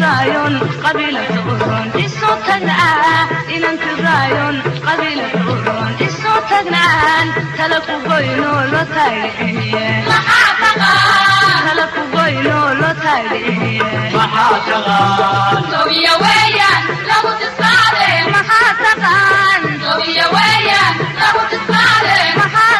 rayon qabiilada uron isu tagnaa inanti rayon qabiilada uron isu tagnaan tala ku goyno lo taagiciye tala ku goyno lo taagiciye maxaa taqaan maxaa taqaan maxaa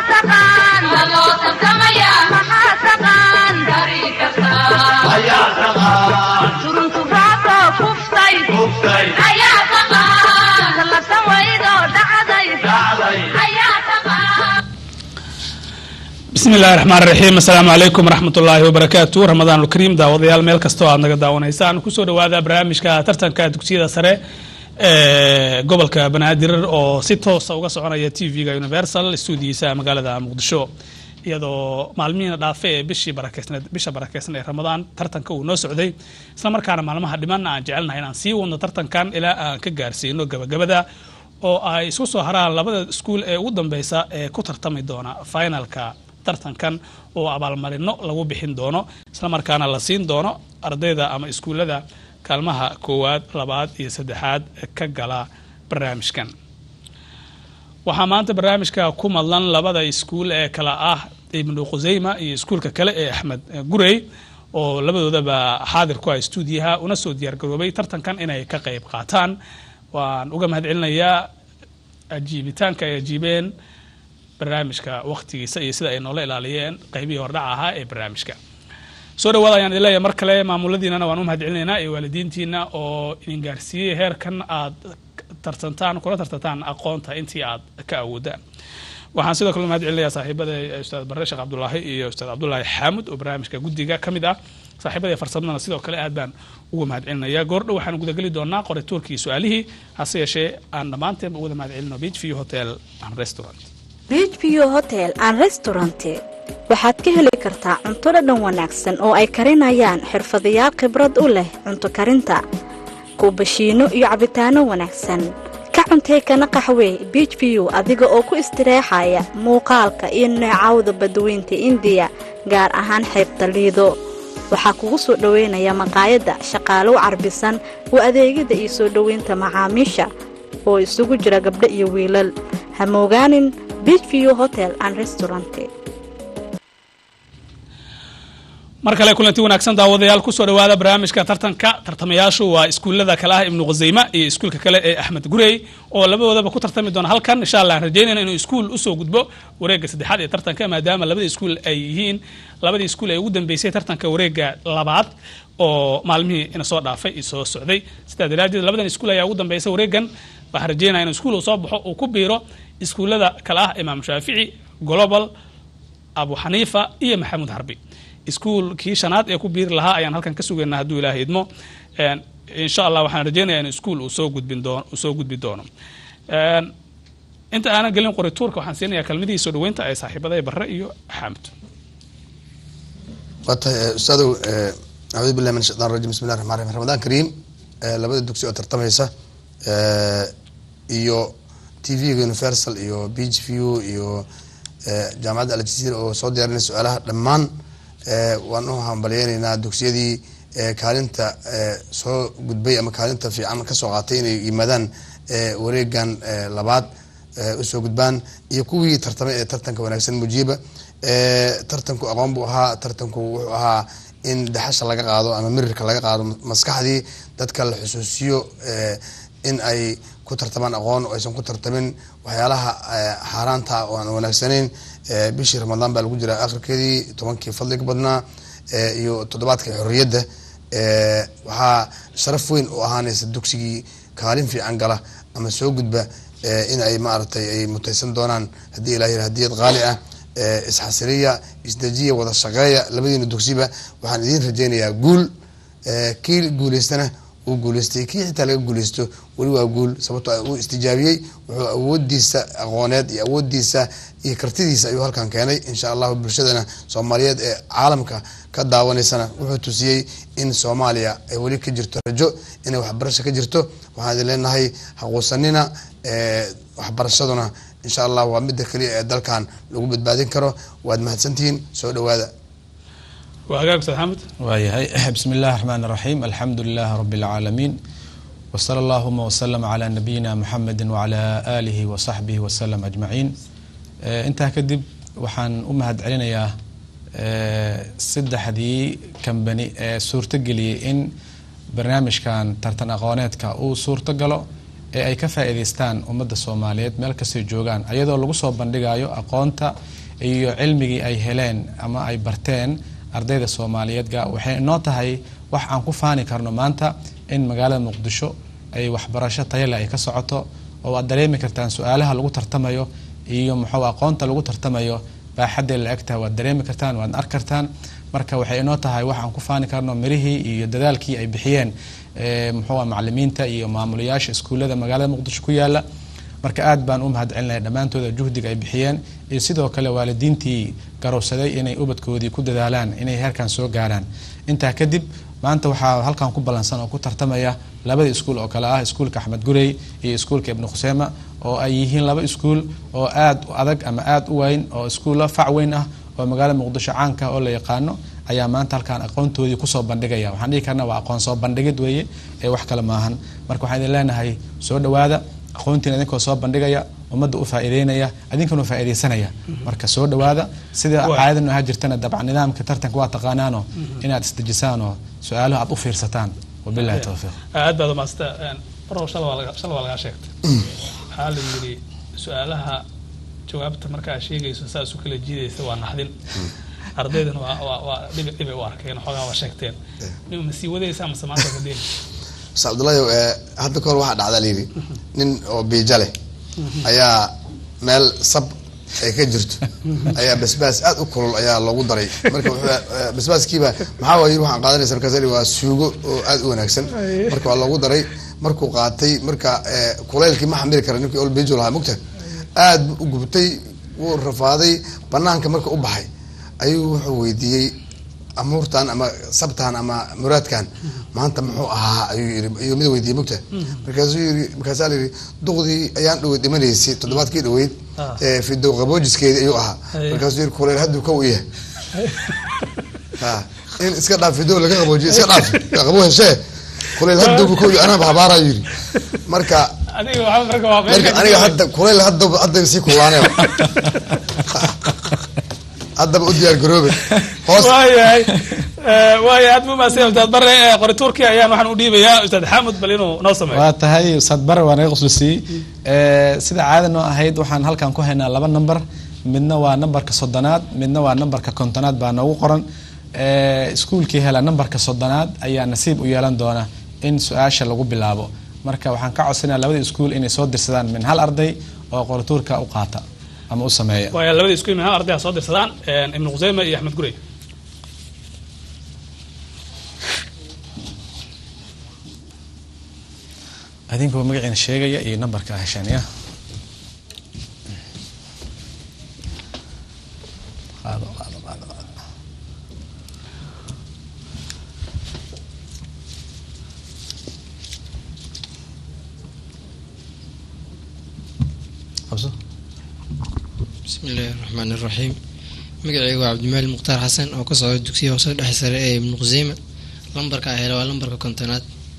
taqaan ayaa taqaan turuntu raacdo kuftay kuftay tallasan waydoo dhacday dhacday bismi illahi raxmaan raxiim assalaamu calaykum waraxmat ullaahi wabarakaatu ramadaan ulkariim daawadayaal meel kastoo aad naga daawanaysaan kusoo dhawaada barnaamijka tartanka dugsiyada sare ee gobolka banaadir oo si toosa uga soconaya t v-ga universal stuudiyiisa magaalada muqdisho iyadoo maalmihiina dhaafe ee bishii barakeysneed bisha barakeysan ee ramadaan tartanka uu noo socday islamarkaana maalmaha dhiman aan jecelnahay inaan sii wadno tartankan ilaa aan ka gaarsiino gabagabada oo ay isku soo haraan labada iskuul ee ugu dambeysa ee ku tartami doona finalka tartankan oo abaalmarino lagu bixin doono islamarkaana la siin doono ardayda ama iskuullada kaalmaha koowaad labaad iyo saddexaad ka gala barnaamijkan waxaa maanta barnaamijka ku madlan labada iskuul ee kala ah ibnu khuseyma iyo iskuulka kale ee axmed gurey oo labadoodaba xaadir ku ah stuudiyaha una soo diyaargaroobay tartankan inay ka qayb qaataan waan uga mahad celinayaa ajiibitaanka ay ajiibeen barnaamijka waqtigiisa iyo sida ay noola ilaaliyeen qaybihii hordhaca ahaa ee barnaamijka soo dhawaada ayaan idin leeyahay mar kale maamuladiinana waan u mahad celinaynaa iyo waalidiintiina oo idin gaarsiiyey heerkan aad tartantaan kula tartantaan aqoonta intii aad ka awoodaan waxaan sidoo kale mahad celinayaa saaxiibada ustaad barre sheekh cabdulaahi iyo ustaad cabdulaahi xaamud oo barnaamijka guddiga ka mid ah saaxiibada farsamadana sidoo kale aad baan uga mahad celinayaa goordhow waxaan gudageli doonaa qorituurkii su-aalihii hase yeeshee aan dhammaanteenba uwada mahad celino beach view hotel and restaurant beach view hotel and restaurant waxaad ka heli kartaa cunto dhadhan wanaagsan oo ay karinayaan xirfadayaal khibrad u leh cunto karinta kuubashiino iyo cabitaano wanaagsan ka cuntay kana qaxwee beach view adiga oo ku istireexaya muuqaalka iyo neecawda badweynta indiya gaar ahaan xeebta liido waxaa kugu soo dhoweynaya maqaayadda shaqaalow carbisan oo adeegyada iyo soo dhoweynta macaamiisha oo isugu jira gabdho iyo wiilal ha moogaanin beach view hotel and restaurant mar kale kulanti wanaagsan daawadayaal kusoo dhawaada barnaamijka tartanka tartamayaashu waa iskuullada kale ah ibnu khuseyma iyo iskuulka kale ee axmed gurey oo labadoodaba ku tartami doona halkan insha allah aan rajeynayna inuu iskuul usoo gudbo wareegga saddexaad ee tartanka maadaama labadii iskuul ay yihiin labadii iskuul ee ugu dambeysay tartanka wareegga labaad oo maalmihii ina soo dhaafay iyo soo socday sidaa daraadeed labadan iskuul ayaa ugu dambeysay wareeggan waxaan rajeynaya inuu iskuul uu soo baxo uu ku biiro iskuullada kale ah imaam shaafici global abu xaniifa iyo maxamuud harbi iskuulkii shanaad ee ku biiri lahaa ayaan halkan ka sugaynaa hadduu ilaaha idmo insha allah waxaan rajeynaya in iskuul uu soo gudbin doono uu soo gudbi doono inta aanan gelin qorituurka waxaan siinayaa kalmadihii soo dhaweynta ee saaxiibada barre iyo xaamud waa tahay ustaadow acuudu billahi min shaitan rajim bismi llahi raxmaan raxim ramadaan kariim labada dugsi oo tartamaysa iyo t v-ga universal iyo beach view iyo jaamacadda aljazeera oo soo diyaarinaya su-aalaha dhammaan waan u hambalyeynaynaa dugsiyadii kaalinta soo gudbay ama kaalinta fiican kasoo qaatay inay yimaadaan wareegan labaad usoo gudbaan iyo kuwii tartamay ee tartanka wanaagsan mujiiba tartanku aqoon buu ahaa tartanku wuxuu ahaa in daxasha laga qaado ama mirirka laga qaado maskaxdii dadka la xusuusiyo in ay ku tartamaan aqoon oo aysan ku tartamin waxyaalaha xaaraanta oo aan wanaagsanayn bishii ramadaan baa lagu jiraa akhirkeedii tobankii fadliga badnaa iyo toddobaadka xorriyadda waxaa sharaf weyn u ahaanaysa dugsigii kaalin fiican gala ama soo gudba in ay maaragtay ay mutaysan doonaan haddii ilah yira hadiyad qaali ah isxasiriya isdejiya wada shaqeeya labadiina dugsiba waxaan idiin rajeynayaa guul kii guuleystana uu guuleystay kii xitaa laga guuleysto weli waa guul sababtoo uu istijaabiyey wuxuu awoodiisa aqooneed iyo awoodiisa iyo kartidiisa ayuu halkan keenay insha allahu bulshadana soomaaliyeed ee caalamka ka daawanaysana wuxuu tusiyey in soomaaliya ay weli ka jirto rajo inay waxbarasho ka jirto waxaan idin leenahay haquusanina waxbarashaduna insha allah waa midda keliya ee dalkan lagu badbaadin karo waad mahadsantihiin soo dhawaada waa hagaag ustaad xamed waayahay bismi illahi raxmaan raxiim alxamdu lilahi rabi اlcaalamiin wsala allahuma wslm cla nabiyina muxamedi wcla aalihi wasaxbihi waslm ajmaciin Eh, intaa kadib waxaan u mahad celinayaa eh, saddexdii kambani ee suurtogeliyey in barnaamijkan tartan aqooneedka uu suurto galo ee ay ka faa'iidaystaan ummadda soomaaliyeed meel kastay joogaan ayadoo lagu soo bandhigayo aqoonta iyo cilmigii ay heleen ama ay barteen ardayda soomaaliyeed ga waxay inoo tahay wax aan ku faani karno maanta in magaalada muqdisho ay waxbarasho tayale ay ka socoto oo aad dareemi kartaan su-aalaha lagu tartamayo iyo muxuu aqoonta lagu tartamayo baaxaddee la egtahay waad dareemi kartaan waad arki kartaan marka waxay inoo tahay wax aan ku faani karno mirihii iyo dadaalkii ay bixiyeen eh, muxuu ah macalimiinta iyo maamulayaasha iskuullada magaalada muqdisho ku yaala marka aad baan u mahad celinaya dhammaantooda juhdiga ay bixiyeen iyo sidoo kale waalidiintii garowsaday inay ubadkoodii ku dadaalaan inay heerkan soo gaaraan intaa kadib maanta waxaa halkan ku ballansan oo ku tartamaya labada iskuul oo kale ah iskuulka axmed gurey iyo iskuulka ibnu khuseema oo ay yihiin laba iskuul oo aad u adag ama aad u weyn oo iskuulla fac weyn ah oo magaalada muqdisho caanka oo la yaqaano ayaa maanta halkaan aqoontoodii kusoo bandhigaya waxaan dhihi karna waa aqoon soo bandhigid weeye ee wax kale maahan marka waxaan idin leenahay soo dhowaada aqoontiina idinkoo soo bandhigaya ummadda u faa'iideynaya idinkana u faa'iideysanaya marka soo dhowaada sida Waa. caadadan ahaa jirtana dabcan nidaamka tartanka waa taqaanaanoo inaad isdejisaan oo su-aalaha aad u fiirsataan wabillahi towfiiq aad baad umaasata barow shala waa laga- shala waa lagaa sheegtay waxaa la yidhi su-aalaha jawaabta markaa sheegayso saas u kala jiidaysa waa naxdin ardaydana waa waa waa dhibi dhibay u arkeen xoogaa waa sheegteen ma sii wadaysaa mase maanta ka deen ustaad cabdullaahi eh, hadda kahor waxaa dhacdaa layidhi nin oo biija leh ayaa meel sab ay ka jirto ayaa basbaas aad u kulul ayaa loogu daray marka wuxuu, eh, basbaaskiiba maxaa waa yiri waxaan qaadanaysa markaas yidhi waa suugo oo aad u wanaagsan marka waa loogu daray markuu qaatay marka eh, kulaylkii ma xamili kara ninkii ol biijo lahaa mugta aad buu u gubtay wuu rafaaday banaanka marka u baxay ayuu wuxuu weydiiyey amuurtan ama sabtan ama muraadkan maanta muxuu ahaa ayuu yiri ayuu mid weydiiyey mugta markaasuu yiri markaasaa la yidhi duqdii ayaan dhaweyd dhimanaysay toddobaadkii dhaweyd Ah. ee fidow qaboojiskeedii ayuu ahaa Aye. markaasuu yiri kuleyl hadduu ka u yahay ha in iska dhaaf fidow laga qaboojiyo iska dhaaf qabo heshee kuleyl hadduu ka u yahay anaa habaaraa yiri marka adiga waxaa marka waa marka aniga hadda kuleyl hadda hadda sii kulaaneen haddaba u diyaar garoobe hoos waayahay Eh, waayahay aad buu maasay ustaad bare eh, qori turkiya ayaan waxaan u dhiibayaa ustaad xamud bal inuu noo sameeyo waa tahay ustaad bare waa naga quslisiyey Eh, sida caada noo ahayd waxaan halkan ku haynaa laba number midna waa nambarka soddonaad midna waa nambarka kontonaad baa noogu qoran Eh, iskuulkii hela nambarka soddonaad ayaa nasiib u yeelan doona in su-aasha lagu bilaabo marka waxaan ka codsanaya labada iskuul inay soo dirsadaan min hal arday oo qorituurka u qaata ama u sameeya waaya labada isku imaan ardayha soo dirsadaan eh, ibnu khuseyme iyo axmed gurey adinkuba magaciina sheegaya iyo nambarka ah hesheen ya qaado qaado qaado qaado qabso bismi illaahi raxmaan iraxiim magacaygu waa cabdimaali mukhtaar xasan oo ka socda dugsiga hoose dhexe sare ee ibnu khuseyme lambarka a hele waa lambarka kontonaad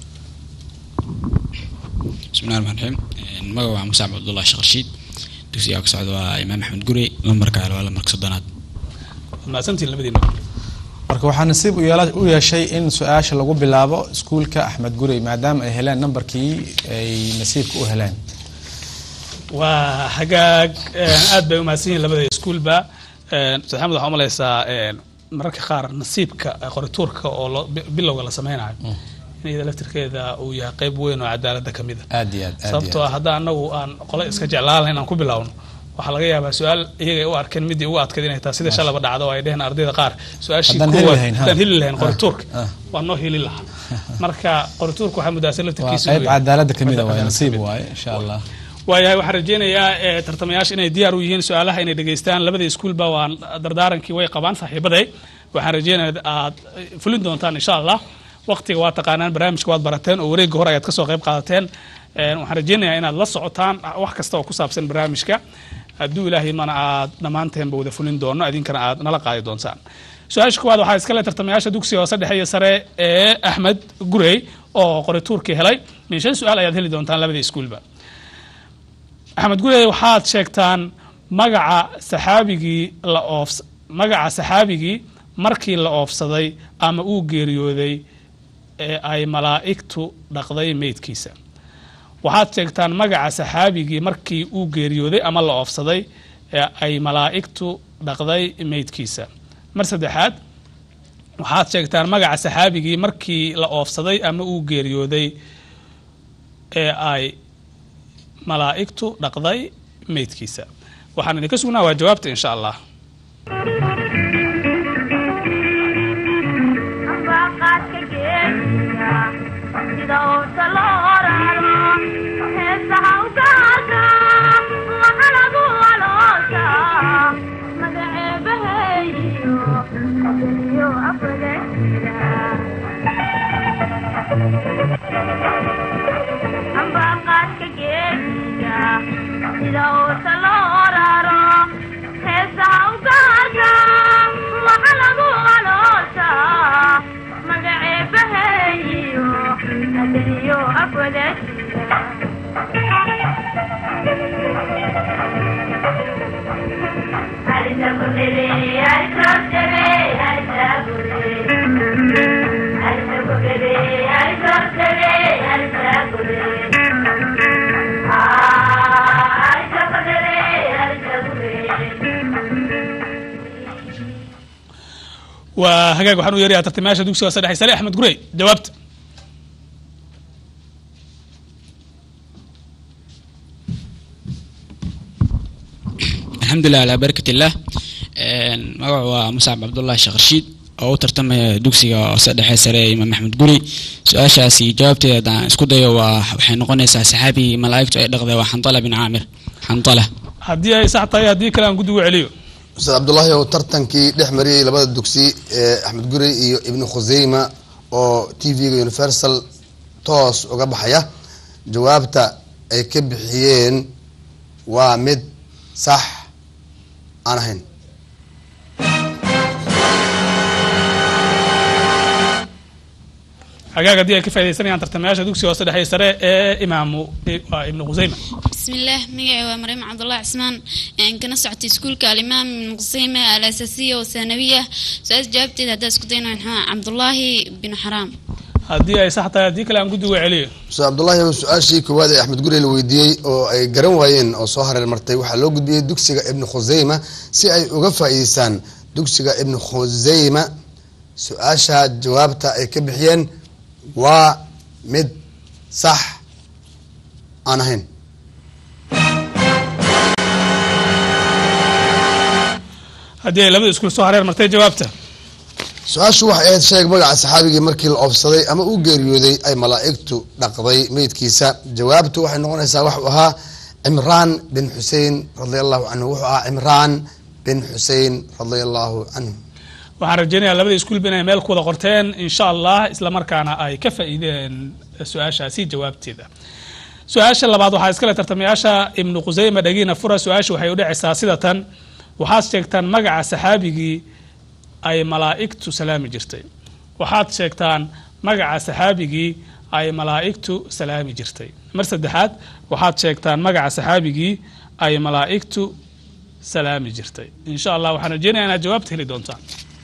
bismillahi raxmaan raxiim magaca waa musaab cabdullahi sheekh rashiid dugsiga ka socda waa imaam axmed gurey lambarka ale waa lambarka soddonaad waad mahadsantihin labadiina marka waxaa nasiib u yeela- u yeeshay in su-aasha lagu bilaabo iskuulka axmed gurey maadaama ay heleen nambarkii ay nasiibka u heleen waa hagaag eh, aad bay umahadsan yihiin labada iskuulba Eh, ustaad xamud waxaa umalaysaa eh, mararka qaar nasiibka eh, qorituurka oo lo- bi- bilowga la sameynayo in iyada laftirkeeda uu yahay qeyb weyn oo cadaaladda ka mid a aad iyo aad aad iyo sababtoo ah hadda anagu aan qole iska jeclaan inaan ku bilowno waxaa laga yaabaa su-aal iyaga ay u arkeen midii ugu adkayd inay tahay sida shalaba dhacdo oo ay dheheen ardayda qaar su-aashii Haddaan heli kuwaad lahayn, ha. haddaan heli lahayn Ah, qorituurka ah. waa noo heli lahaa marka qorituurka waxaa muddaasa waa laftirkiisa qayb cadaaladda ka mid a waaye Cadaaladda nasiib kamid. waaye insha allah waayahay waxaan rajeynayaa eh, tartamayaasha inay diyaar u yihiin su-aalaha inay dhegeystaan labada iskuulba waa dardaarankii way qabaan saaxiibaday waxaan rajeynayaa aad eh, fulin doontaan insha allah waqtiga waa taqaanaan barnaamijka waad barateen oo wareegga hore ayaad kasoo qayb qaadateen Eh, waxaan rajeynayaa inaad la socotaan wax kasta oo ku saabsan barnaamijka hadduu ilaahay mana aad dhammaanteenba wada fulin doono idinkana aad nala qaadi doontaan su-aasha koowaad waxaa iskale tartamayaasha dugsiga hoose dhexe iyo sare ee axmed gurey oo qori tuurkii helay min shan su-aal ayaad heli doontaan labadii iskuulba axmed gurey waxaad sheegtaan magaca saxaabigii la oofs magaca saxaabigii markii la oofsaday ama uu geeriyooday ee ay malaa'igtu dhaqday meydkiisa waxaad sheegtaan magaca saxaabigii markii uu geeriyooday ama la oofsaday ee ay malaa'igtu dhaqday meydkiisa mar saddexaad waxaad sheegtaan magaca saxaabigii markii la oofsaday ama uu geeriyooday ee ay malaa'igtu dhaqday meydkiisa waxaan idinka sugnaa waa jawaabta insha allah ambaqaadka geesiga sida uusa loo raro heesaha ugaarka waxa lagu waloosa magaceebaheeyo adaniyo afadajira ambaqaadka geesiga sida uusa loo raro heesaha ugaarka waxa lagu waloosa magaceebaheeyo adaniyo afadajira waa hagaag waxaan u yeerayaa tartamayaasha dugsiga hoose dhexe sare axmed gurey jawaabta alxamdulilah alaa barakat illah magacu waa muscab cabdullahi sheekh rashiid oo u tartamaya dugsiga hoose dhexe sare ee imaam axmed guri su-aashaasi jawaabteeda haddaan isku dayo waa waxay noqonaysaa saxaabigii malaa'igtu ay dhaqday waa xandala bin caamir xandala haddii ay sax tahay haddii kale aan guddigu celiyo ustaad cabdullaahi oo tartankii dhex mariyey labada dugsi ee axmed gurey iyo ibnu khuseyma oo t v-ga universal toos uga baxaya jawaabta ay ka bixiyeen waa mid sax aan ahayn hagaag haddii ay ka faa'idaysanayaan tartamayaasha dugsiga hoose dhexe sare ee imaamu waa ibnu khuseyma بسم الله مقعي ومريم عبد الله عثمان يعني كنا سعتي سكول كالإمام من قصيمة الأساسية والثانوية سؤال جابتي هذا سكتين عبد الله بن حرام haddii ay sax tahay haddii kale aan guddigu celiyo ustaad cabdullaahi oo su-aashii koowaad ee axmed gurey la weydiiyey oo ay garan waayeen oo soo hareer martay waxaa loo gudbiyey dugsiga ibnu khuseyma si ay uga faa'iideystaan dugsiga ibnu khuseyma su-aasha jawaabta ay ka bixiyeen waa mid sax aan ahayn haddii ay labada iskuul soo hareer martay jawaabta su-aashu waxay ahayd sheeg magaca saxaabigii markii la oofsaday ama uu geeriyooday ay malaa'igtu dhaqday meydkiisa jawaabtu waxay noqonaysaa waxuu ahaa cimraan bin xusein radia allahu canhu wuxuu ahaa cimraan bin xusein radia allahu canhu waxaan rajeynayaa labada iskuulba inay meel ku wada qorteen insha allah isla markaana ay ka faa'iideen su-aashaasi jawaabteeda su-aasha labaad waxaa iskale tartamayaasha ibnu khuseyma dhagiina fura su-aasha waxay u dhacaysaa sida tan waxaad sheegtaan magaca saxaabigii ay malaa'igtu salaami jirtay waxaad sheegtaan magaca saxaabigii ay malaa'igtu salaami jirtay mar saddexaad waxaad sheegtaan magaca saxaabigii ay malaa'igtu salaami jirtay insha allah waxaan rajeynayaa inaad jawaabta heli doontaan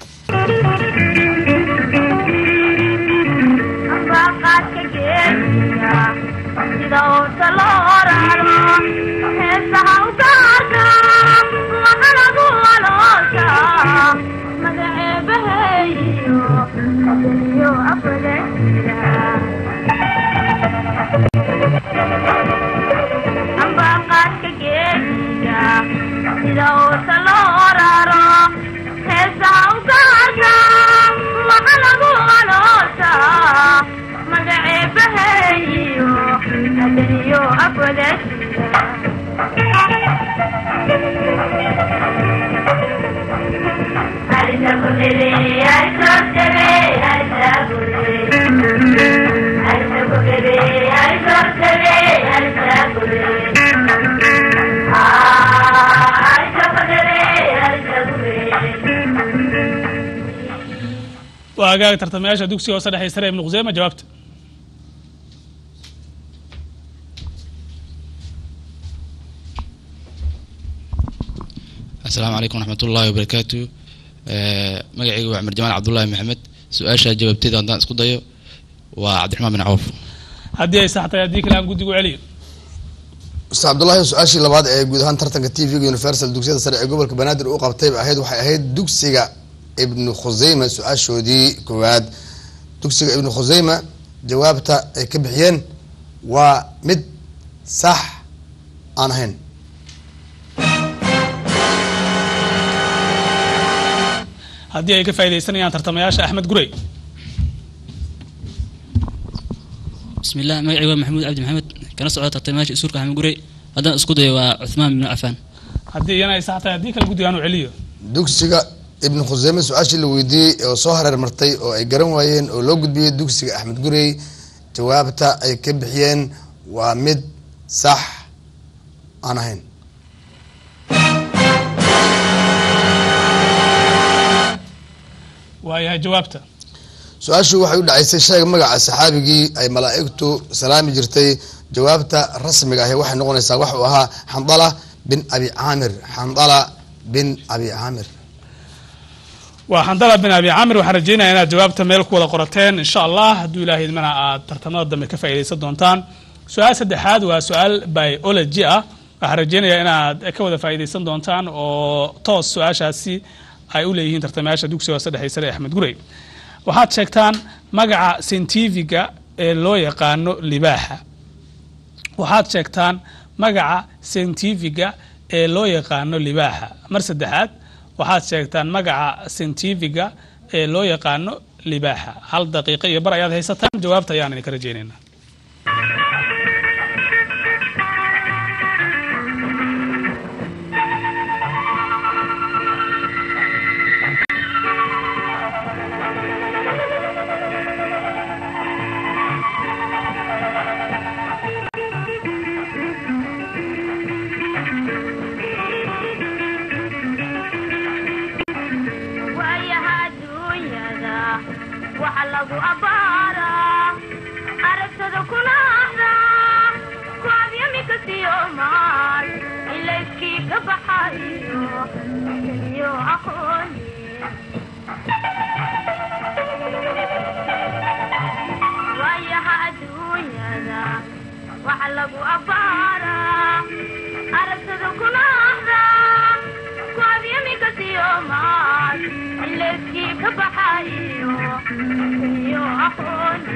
ambaqaadka geesiga sida uusa loo raro heesaha ugaarka waxa lagu waloosa magaceebaheeyo adaniyo afadajira ambaqaadka geesiga sida uusa loo raro heesaha ugaarka waxa lagu waloosa magaceebaheeyo adaniyo afadajira Alisa Gurere, Alisa Gurere, Alisa Gurere. waa hagaag tartamayaasha dugsiga hoose dhexe sare ibnu khuseyma jawaabta asalaamu calaykum waraxmat ullahi wabarakaatu magacaygu waa cumar jamaal cabdullaahi maxamed su-aasha jawaabteeda haddaan isku dayo waa cabdiraxmaan bin cawf haddii ay sax tahay haddii kale aan guddigu celiyo ustaad cabdullaahi su-aashii labaad ee guud ahaan tartanka t v-ga universal dugsiyada sare ee gobolka banaadir u qabtayba ahayd waxay ahayd dugsiga ibnu khuseyma su-aashoodii koowaad dugsiga ibnu khuseyma jawaabta ay ka bixiyeen waa mid sax aan ahayn haddii ay ka faaidaysanayaan tartamayaasha axmed gurey بسم الله مقعي محمود عبد محمد كان سعودة ترتماش سورك أحمد قري هذا اسكو دي وعثمان بن عفان haddii iyana ay sax tahay haddii kale guddiga aanu celiyo dugsiga ibnu khuseyme su-aashii la weydiiyey oo soo hareer martay oo ay garan waayeen oo loo gudbiyey dugsiga axmed gurey jawaabta ay ka bixiyeen waa mid sax aan ahayn waayahay jawaabta su-aashii waxay u dhacaysay sheega magaca saxaabigii ay malaa'igtu salaami jirtay jawaabta rasmiga ahi waxay noqonaysaa wax uu ahaa xandala bin abi caamir xandala bin abi caamir waa xandala bin abi camir waxaan rajeynaya inaad jawaabta meel ku wada qorateen insha allah hadduu ilahay idmana aad tartamada dambe ka faaidaysan doontaan su-aal saddexaad waa su-aal biology ah waxaan rajeynaya inaad ka wada faaidaysan doontaan oo toos su-aashaasi ay u leeyihiin tartamayaasha dugsiga hoose dhexe sare ee axmed gurey waxaad sheegtaan magaca scientifiga ee loo yaqaano libaaxa waxaad sheegtaan magaca scientifiga ee loo yaqaano libaaxa mar saddexaad waxaad sheegtaan magaca scientifiga ee loo yaqaano libaaxa hal daqiiqo iyo bar ayaad haysataan jawaabta ayaan idinka rajeynaynaa waayaha adduunyada waxa lagu abbaaraa aragtada kuna ahdaa kuabyamika siyomaal ilayskii ka baxayo iyo aqooni waayaha adduunyada waxa lagu abbaaraa aragtada kuna ahdaa kuabyamika siyomaal ilayskii ka baxayo iyo aqooni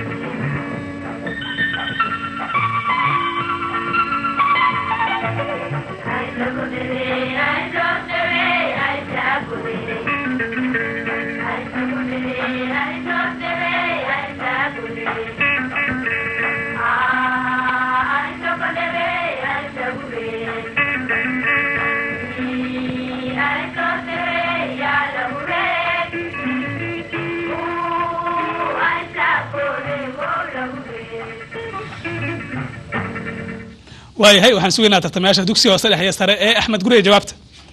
waayahay waxaan sugaynaa tartamayaasha dugsiga hoose dhexe iyo sare ee axmed gurey jawaabta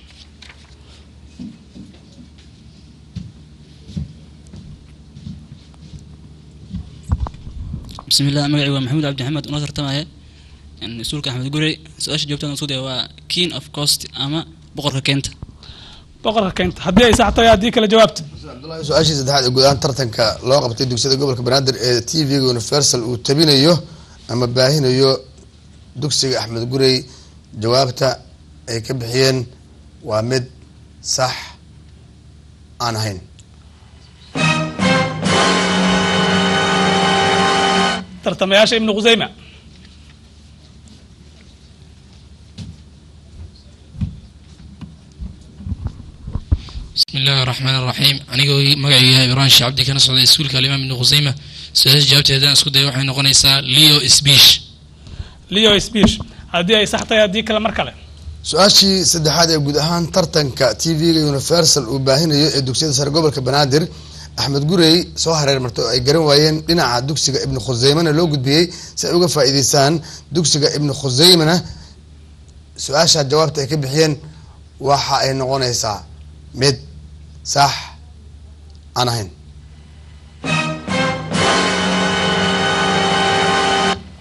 بسم الله مقعي محمود عبد محمد ونصر تماية يعني سورك أحمد قري سؤال جوابته نصود هو كين أوف كوست أما بقرة كنت boqorka keenta haddii ay sax tahay haddii kale jawaabta cabdullahi su-aashii saddexaad ee guud ahaan tartanka loo qabtay dugsiyada gobolka banaadir ee t v-ga universal uu tabinayo ama baahinayo dugsiga axmed gurey jawaabta ay ka bixiyeen waa mid sax aan ahayn tartamayaasha ibnu khuseyma بسم الله الرحمن الرحيم anigoo magacayga ibrahim sheekh cabdi kana socday iskuulka alimaam ibnu khuseyma su-aasha jawaabteeda haddaan isku dayo waxay noqonaysaa leo speech leo speech haddii ay sax tahay haddii kale mar kale su-aashii saddexaad ee guud ahaan tartanka t v-ga universal uu baahinayo ee dugsiyada sare gobolka banaadir axmed gurey soo hareer martay oo ay garan waayeen dhinaca dugsiga ibnu khuseymana loo gudbiyey si ay uga faa'iideystaan dugsiga ibnu khuseymana su-aasha jawaabta ay ka bixiyeen waxa ay noqonaysaa mid sax aan ahayn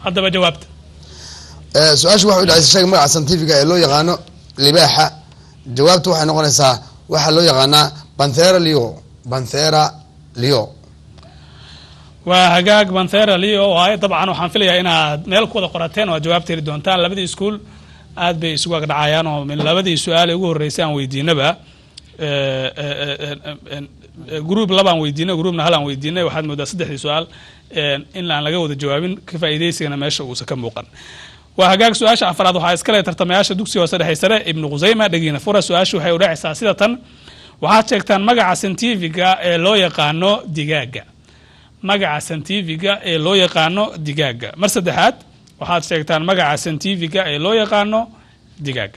haddaba jawaabta Eh, su-aashu waxay u dhacaysa shayga magaca scientifica ee loo yaqaano libaaxa jawaabtu waxay noqonaysaa waxaa loo yaqaanaa banthera leo banthera leo waa hagaag banthera leo waaye dabcan waxaan filayaa inaad meel ku wada qorateen oo aad jawaabta heli doontaan labadii iskuul aad bay isugu agdhacayaan oo min labadii su-aale ugu horreysay aan weydiinaba eh, eh, eh, eh, eh, group labaan weydiinay groupna halaan weydiinay waxaad moodaa saddexdii su-aal eh, in aan laga wada jawaabin ka faa'iidaysigana meesha uusan ka muuqan waa hagaag su-aasha afraad waxaa iskale tartamayaasha dugsiga hoose dhexe sare ibnu khusayma dhegiina fura su-aashu waxay udhacaysaa sida tan waxaad sheegtaan magaca scientifiga ee loo yaqaano digaaga magaca scientifiga ee loo yaqaano digaaga mar saddexaad waxaad sheegtaan magaca scientifiga ee loo yaqaano digaaga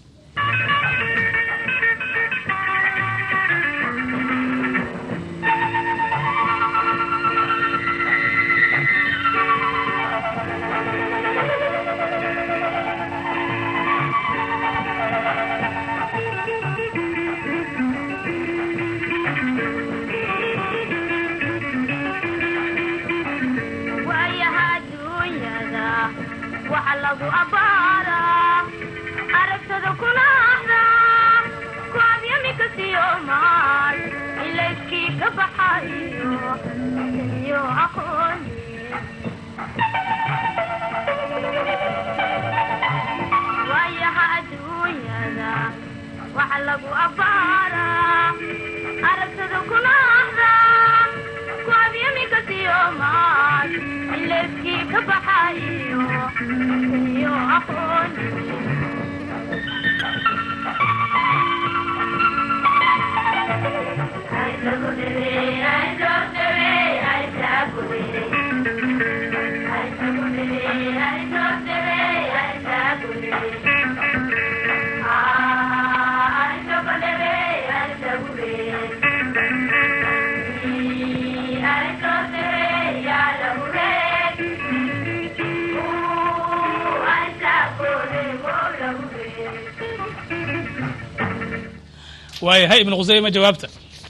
waayaha adduunyada waxa lagu abbaaraa aragtada kuna ahdaa kuadyamika siyomaal ilayskii ka baxayo iyo aqooni waayaha adduunyada waxa lagu abbaaraa aragtada kuna ahdaa kuadyamika siyomaal ilayskii ka baxayo iyo aqooni waayahay ibnu khusayma jawaabta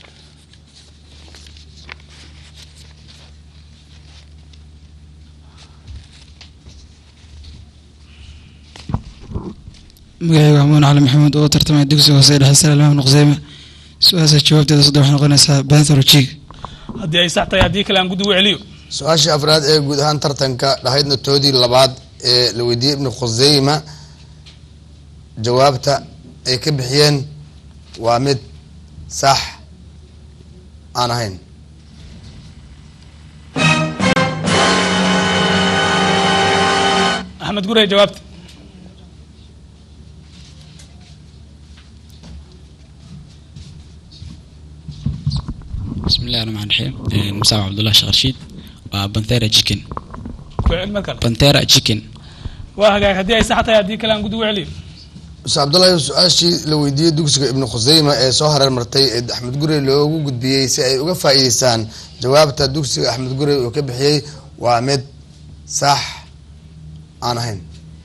magacayga waa muun cali maxamuud oo tartamaya dugsiga hoose ee dhexe sare imaam nuqseyme su-aasha jawaabteeda saddex waxay noqonaysaa banthorojig haddii ay sax tahay haddii kale aan guddi u celiyo su-aashii afraad ee guud ahaan tartanka dhahaydna toodii labaad ee la weydiiyey ibnu khuseyma jawaabta ay ka bixiyeen waa mid sax aan ahayn axmed gurey jawaabta بسم الله الرحمن الرحيم مساء عبد الله شيخ رشيد وبنثيرا تشيكن ku celi mar kale بنثيرا تشيكن waa hagaag haddii ay sax tahay haddii kale aan guddi u celiyo muse cabdullahi su-aashii la weydiiyey dugsiga ibnu khuseyma ee soo hareer martay ee axmed gurey loogu gudbiyey si ay uga faa'iideystaan jawaabta dugsiga axmed gurey uu ka bixiyey waa mid sax aan ahayn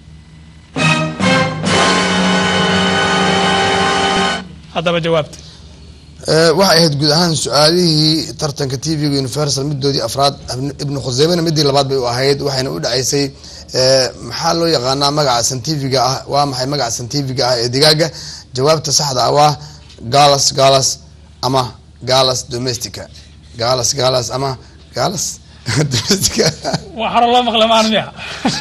haddaba jawaabta Eh, waxay ahayd guud ahaan su-aalihii tartanka t v-ga universal midoodii afraad Ibn- ibnu khuseymena midii labaad bay u ahayd waxayna u dhacaysay eh, maxaa loo yaqaanaa magaca santifiga ah waa maxay magaca santifiga ah ee digaaga jawaabta saxda ah waa galas galas ama galas domestica galas galas ama galas domestica waa xaro loo maqla maan miya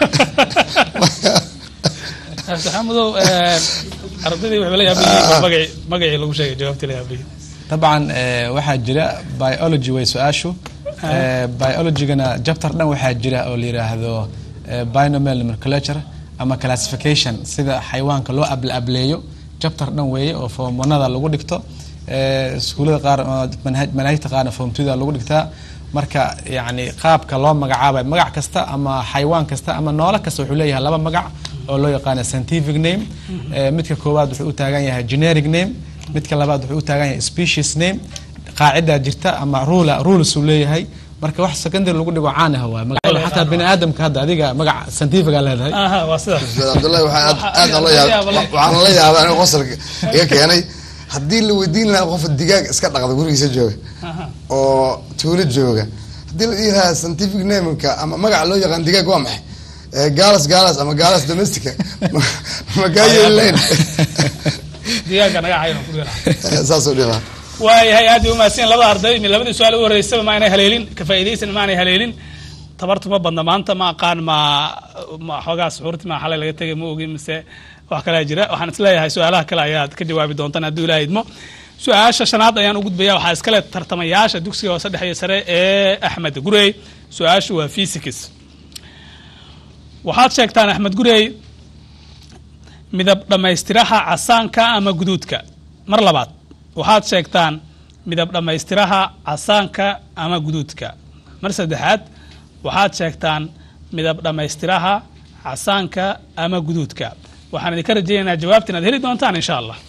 saxaamadow ardaydii waxba la yaabayay magacii magacii lagu sheegay jawaabtii la yaabayay طبعا eh, waxaa jira biology way su-aashu Eh, biologygana jabtar dhan waxaa jira oo la yiraahdo eh, binomial nomenclature ama classification sida xayawaanka loo able ableeyo jabtar dhan weeye oo formonada lagu dhigto Eh, iskuulada qaar oo manhaj- manaahijta qaarna form twoda lagu dhigtaa marka yacni qaabka loo magacaabay magac kasta ama xayawaan kasta ama noole kasta wuxuu leeyahay laba magac oo loo yaqaano scientific name Eh, midka koowaad wuxuu u taagan yahay generic name midka labaad wuxuu u taagan yahay species name qaacidaa jirta ama rula rules uu leeyahay marka wax secondary lagu dhigo caan ah waa magacyada xataa bini aadamka hadda adiga magac scientific aa leedahay aha waa sidaas Ustaad cabdullahi waxaa aad aad aan la yaab waxaan la yaabaa aniga qosolka iga keenay haddii la weydiin lahaa qof digaag iska dhaqda gurigiisa jooga oo tuulo jooga haddii la dhihi lahaa scientific nameka ama magaca loo yaqaan digaag waa maxay Eh, galas galas ama galas domestica ma- ma kaa yeelilayn digaagga naga cayan ku dheera saasuu dhihi lahaa waayahay aad bay umahadsan labada arday mi labadii su-aal ugu horeysaba ma aanay haleelin ka faa'iidaysan ma aanay haleelin tabartu ma badna maanta ma aqaan ma ma xoogaa suxuurti ma xalay laga tegay ma ogin mise wax kalaa jira waxaan isleeyahay su-aalaha kale ayaad ka jawaabi doontaan hadduu ilaaha idmo su-aasha shanaad ayaan u gudbaya waxaa iskale tartamayaasha dugsiga hoose dhexe iyo sare ee axmed gurey su-aashu waa physics waxaad sheegtaan axmed gurey midab dhammaystiraha casaanka ama guduudka mar labaad waxaad sheegtaan midab dhammaystiraha casaanka ama guduudka mar saddexaad waxaad sheegtaan midab dhammaystiraha casaanka ama guduudka waxaan idinka rajaynaynaa jawaabta inaad heli doontaan insha allah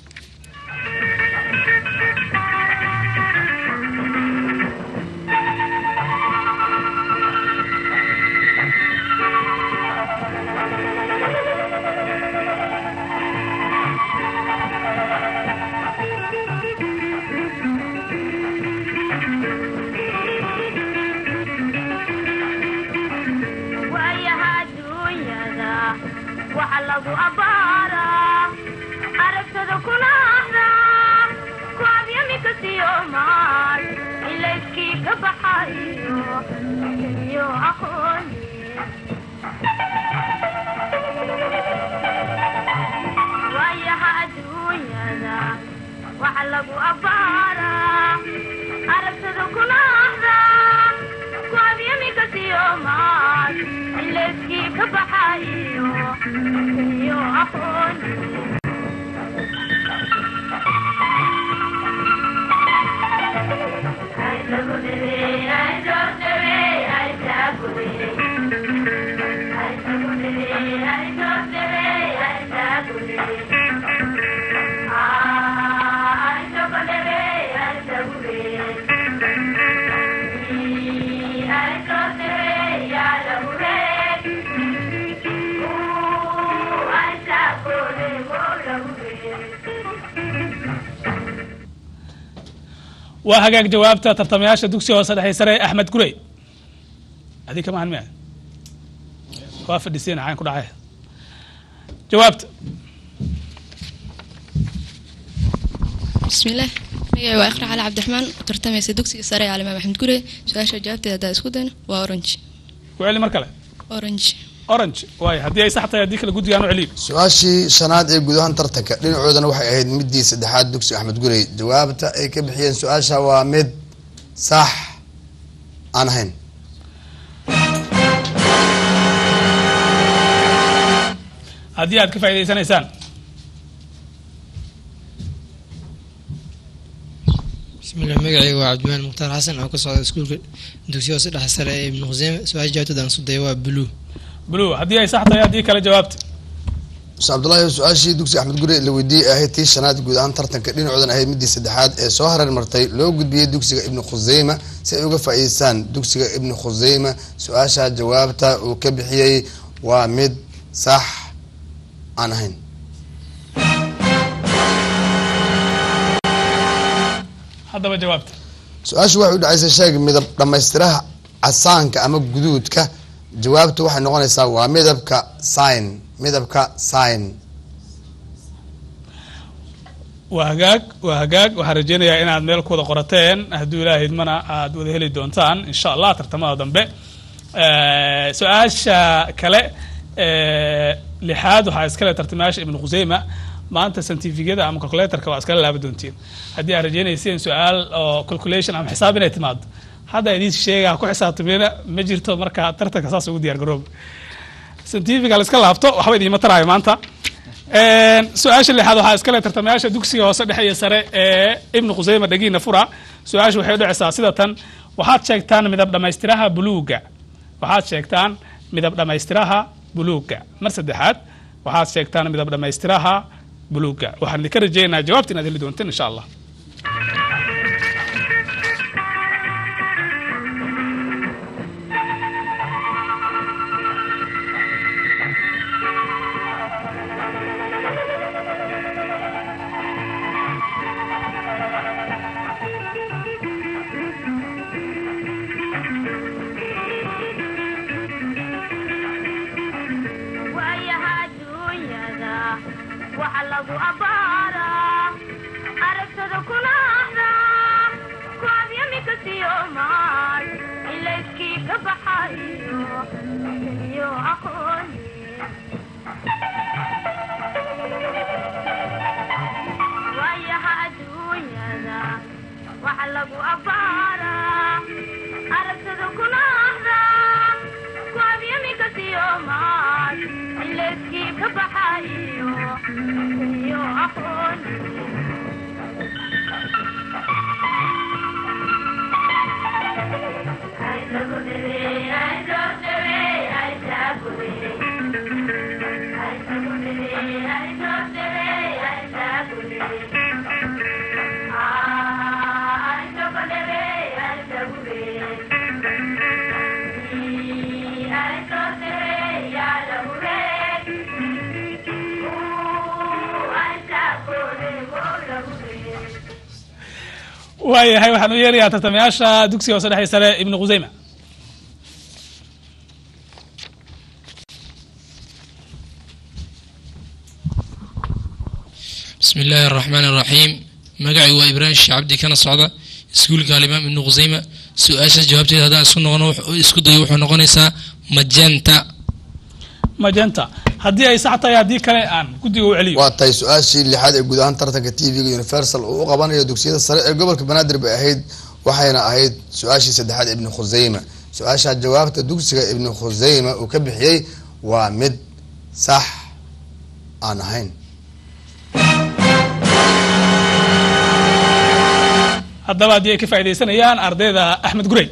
waayaha adduunyada waxa lagu abbaaraa aragtada kuna ahdaa ku abyamika siyo maal ilayskii ka baxayo iyo aqooni waayaha adduunyada waxa lagu abbaaraa aragtada kuna ahdaa ku abyamika siyo maal ilayskii ka baxayo iyo aqooni waa hagaag jawaabta tartamayaasha dugsiga hoose dhexe sare axmed gurey adii kama han miya waa fadhiseen xaan ku dhacay jawaabta بسم الله magacay waa iqra cali cabdiraxmaan u tartamaysa dugsiga sare ee alimaam axmed gure su-aasha jawaabteeda haddaa isku dayno waa orange ku celi mar kale orange orange waay haddii ay sax tahay haddii kale guddigaan u celiyo su-aashii shanaad ee guud ahaan tartanka dhinacoodana waxay ahayd midii saddexaad dugsi axmed gurey jawaabta ay ka bixiyeen su-aasha waa mid sax aan ahayn haddii aad ka faa'idaysanaysaan bismillah magacayga waa cabdimaan mukhtaar xasan oo ka socda iskuulka dugsiya hoose dhexe sare ee ibnu khuseime su-aasha jawaabteeda aan sudaya waa blue blue haddii ay sax tahay haddii kale jawaabta muse cabdullaahi su-aashii dugsi axmed gurey la weydiiyey ahayd tii shanaad guud ahaan tartanka dhinacoodan ahayd midii saddexaad ee soo hareer martay loo gudbiyey dugsiga ibnu khuseyma si ay uga faa'iideystaan dugsiga ibnu khuseyma su-aasha jawaabta uu ka bixiyey waa mid sax aan ahayn haddaba jawaabta su-aashu waxay u dhacaysay sheeg midab dhammaystiraha casaanka ama guduudka jawaabtu waxay noqonaysaa waa midabka sign midabka sign waa hagaag waa hagaag waxaan rajeynayaa inaad meel ku wada qorateen hadduu ilaaha idmana aad wada heli doontaan insha allah tartamada dambe Eh, su-aasha kale eh, lixaad waxaa iskale tartamayaasha ibnu khuseyma maanta santifikada ama calculatorka waa iskala laaba doontiin haddii aad rajeynayseen su-aal oo calculation ama xisaab inay timaado hadda idiin sheega ha ku xisaabtamina ma jirto marka tartanka saas ugu diyaar garooba santifiga la iska laabto waxba idiima taraayo maanta su-aasha lixaad waxaa iskale tartamayaasha dugsiga hoose dhexe iyo sare ee ibnu khuseyma dhagiina fura su-aasha waxay u dhacaysaa sida tan waxaad sheegtaan midab dhammaystiraha buluuga waxaad sheegtaan midab dhammaystiraha buluuga mar saddexaad waxaad sheegtaan midab dhammaystiraha buluuga waxaan idinka rajeynayaa jawaabta inaad heli doonteen insha allah lagu abbaaraa aragtada kuna ahdaa ku abyamika siyo maal ilayskii ka baxayo iyo aqooni waayaha adduunyada waxa lagu abbaaraa aragtada kuna ahdaa ku abyamika siyo maal ilayskii ka baxayo iyo aqooni waayahay waxaan u yeerayaa tartamayaasha dugsiga hoose dhexe sare ibnu khuseyma بسم الله الرحمن الرحيم مقعي وإبراهيم الشعبدي كان صعدة iskuulka alimaam ibnu khuseyma su-aashaas jawaabteeda haddaan isku noqono isku dayo wuxuu noqonaysaa majanta majenta haddii ay sax tahay haddii kale aan guddiga u celiyo waa tahay su-aashii lixaad ee guud ahaan tartanka t v-ga universal uu u qabanayo dugsiyada sare ee gobolka banaadir bay ahayd waxayna ahayd su-aashii saddexaad ibnu khuseyma su-aasha jawaabta dugsiga ibnu khuseyma uu ka bixiyey waa mid sax aan ahayn haddaba haddii ay ka faaidaysanayaan ardayda axmed gurey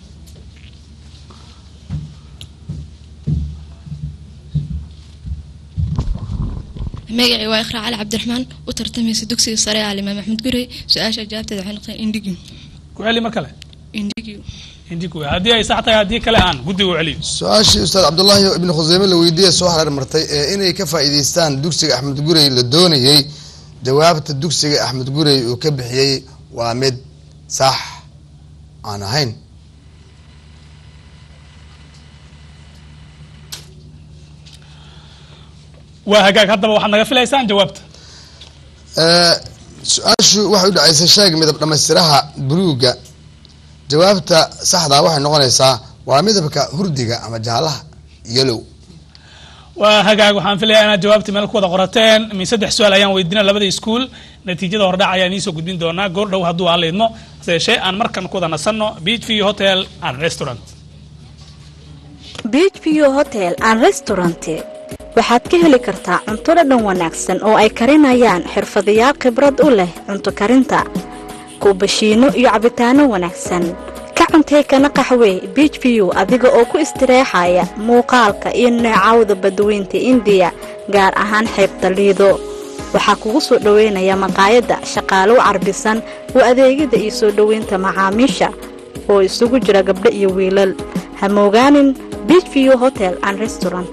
magacii waa ikhraa cali cabdiraxmaan u tartamaysa dugsiga sare ee alimaam axmed gurey su-aasha jawaabteeda waxay noqotay indhigyu ku celi mar kale indhigyu indigu haddii ay sax tahay haddii kale aan guddiga u celiyo su-aashii ustaad cabdullaahi ibnu khuseyme la weydiiya soo hareer martay ee inay ka faa'iidaystaan dugsiga axmed gurey la doonayey jawaabta dugsiga axmed gurey uu ka bixiyey waa mid sax aan ahayn waa hagaag haddaba waxaad naga filaysaan jawaabta su-aashu waxay u dhacaysay sheeg midab dhammaystiraha buluugga jawaabta saxdaa waxay noqonaysaa waa midabka hurdiga ama jaalaha yellow waa hagaag waxaan filayaa inaad jawaabta meel ku wada qorateen min saddex su-aal ayaan weydiina labada iskuul natiijada hordhac ayaan iisoo gudbin doonaa goor dhow hadduu aan leydmo hase yeeshee aan markan ku wada nasanno beach view hotel and restaurant beach view hotel and restaurant waxaad ka heli kartaa cunto dhadhan wanaagsan oo ay karinayaan xirfadayaal khibrad u leh cunto karinta kuubashiino iyo cabitaano wanaagsan ka cuntee kana qaxwee beach view adiga oo ku istireexaya muuqaalka iyo neecawda badweynta indiya gaar ahaan xeebta liido waxaa kugu soo dhoweynaya maqaayadda shaqaalow carbisan oo adeegyada iyo soo dhoweynta macaamiisha oo isugu jira gabdho iyo wiilal ha moogaanin beach view hotel and restaurant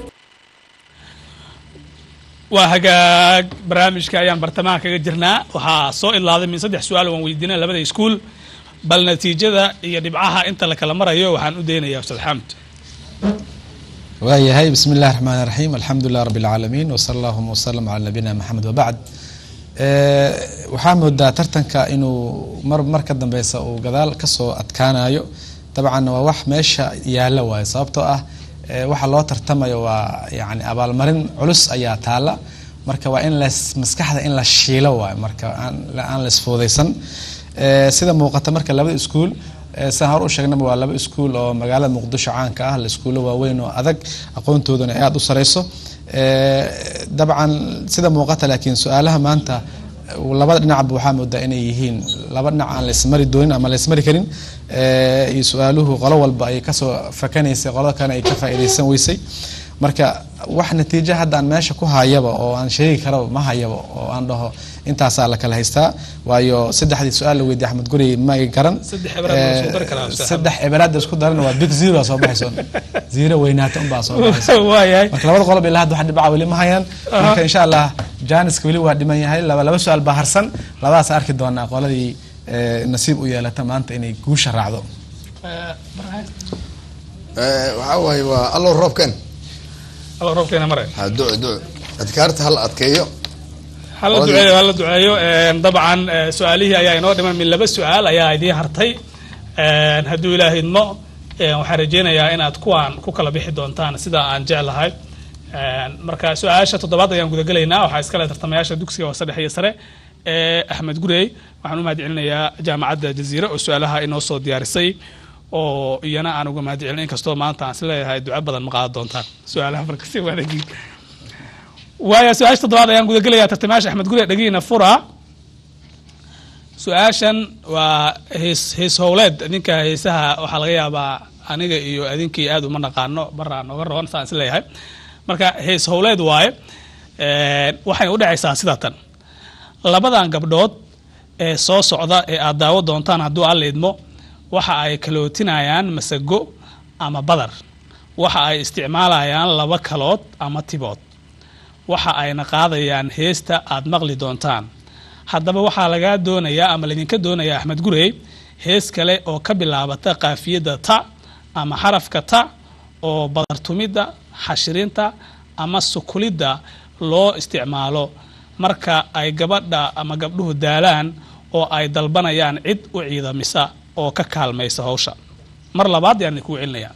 waa hagaag barnaamijka ayaan bartamaha kaga jirnaa waxaa soo ilaaday min saddex su-aal waan weydiina labada iskuul bal natiijada iyo dhibcaha inta la kala marayo waxaan u daynayaa ustaad xamd waayahay bismi illahi raxmaan raxiim alxamdu lilah rabbi alcaalamiin wasala allahuma wasalam cala nabiyina maxamed wabacd waxaa moodaa tartanka inuu mar mar ka dambeysa uu gadaal kasoo adkaanayo dabcan waa wax meesha yaala waayo sababtoo ah waxa loo tartamayo waa yani abaalmarin culus ayaa taala marka waa in las maskaxda in la shiilo waayo marka aan laisfuudaysan sida muuqata marka labada iskuul sidaan hor u sheegnaba waa laba iskuul oo magaalada muqdisho caanka ah la iskuulo waaweyn oo adag aqoontoodana ay aada u sareyso dabcan sida muuqata laakiin su-aalaha maanta labada dhinacba waxaa moodaa inay yihiin laba dhinac aan laismari doonin ama laismari karin iyo su-aaluhu qolo walba ay kasoo fakanaysay qolada kalena ay ka faa'iidaysan weysay marka wax natiijo hadda aan meesha ku hayaba oo aan sheegi karaba ma hayaba oo aan dhaho intaasaa la kala haystaa waayo saddexdii su-aal la weydiye axmed gurey ma ay garan saddex cibaraada isku darana waa big zero soo baxayso zero weynaata unbaa soo baxayso marka labada qolob ilaa hadda wax dhibaca weli ma hayaan marka insha allah janiska weli waa dhiman yahay laba laba su-aal baa harsan labadaas arki doonaa qoladii nasiib u yeelata maanta inay guusha raacdo waxaa waaye waa allow roobken allow roobkeena mare ha duco duco adkaarta hala adkeeyo hala Qoladii- duceeyo hala duceeyo Een, dabcan eh, su-aalihii ayaa inoo dhiman min laba su-aal ayaa idiin hartay Een, hadduu ilaah idmo een, waxaan rajeynayaa inaad kuwaan ku kala bixi doontaan sida aan jeclahay Een, marka su-aasha toddobaad ayaan gudagelaynaa waxaa iskale tartamayaasha dugsiga hoose dhexe iyo sare ee axmed gurey waxaan u mahad celinayaa jaamacadda jaziire oo su-aalaha inoo soo diyaarisay oo iyana aan uga mahad celin inkastoo maanta aan isleeyahay duco badan ma qaadan doontaan su-aalaha marka si wadagiin waaya su-aasha toddobaad ayaan gudagelayaa tartamayaasha axmed gure dhagiina fura su-aashan waa hees hees howleed idinka heesaha waxaa laga yaabaa aniga iyo idinkii aad uma naqaano baraa nooga roon saan is leeyahay marka hees howleed waaye Een, waxayna udhexaysaa sida tan labadan gabdhood ee soo socda ee aad daawo doontaan hadduu alla idmo waxa ay kalootinayaan masago ama badar waxa ay isticmaalayaan laba kalood ama tibood waxa ayna qaadayaan heesta aad maqli doontaan haddaba waxaa lagaa doonayaa ama laydinka doonayaa axmed gurey hees kale oo ka bilaabata qaafiyadda ta ama xarafka ta oo badartumidda xashirinta ama sukulidda loo isticmaalo marka ay gabadha ama gabdhuhu daalaan oo ay dalbanayaan cid u ciidamisa oo ka kaalmaysa hawsha mar labaad yaan idinku celinayaa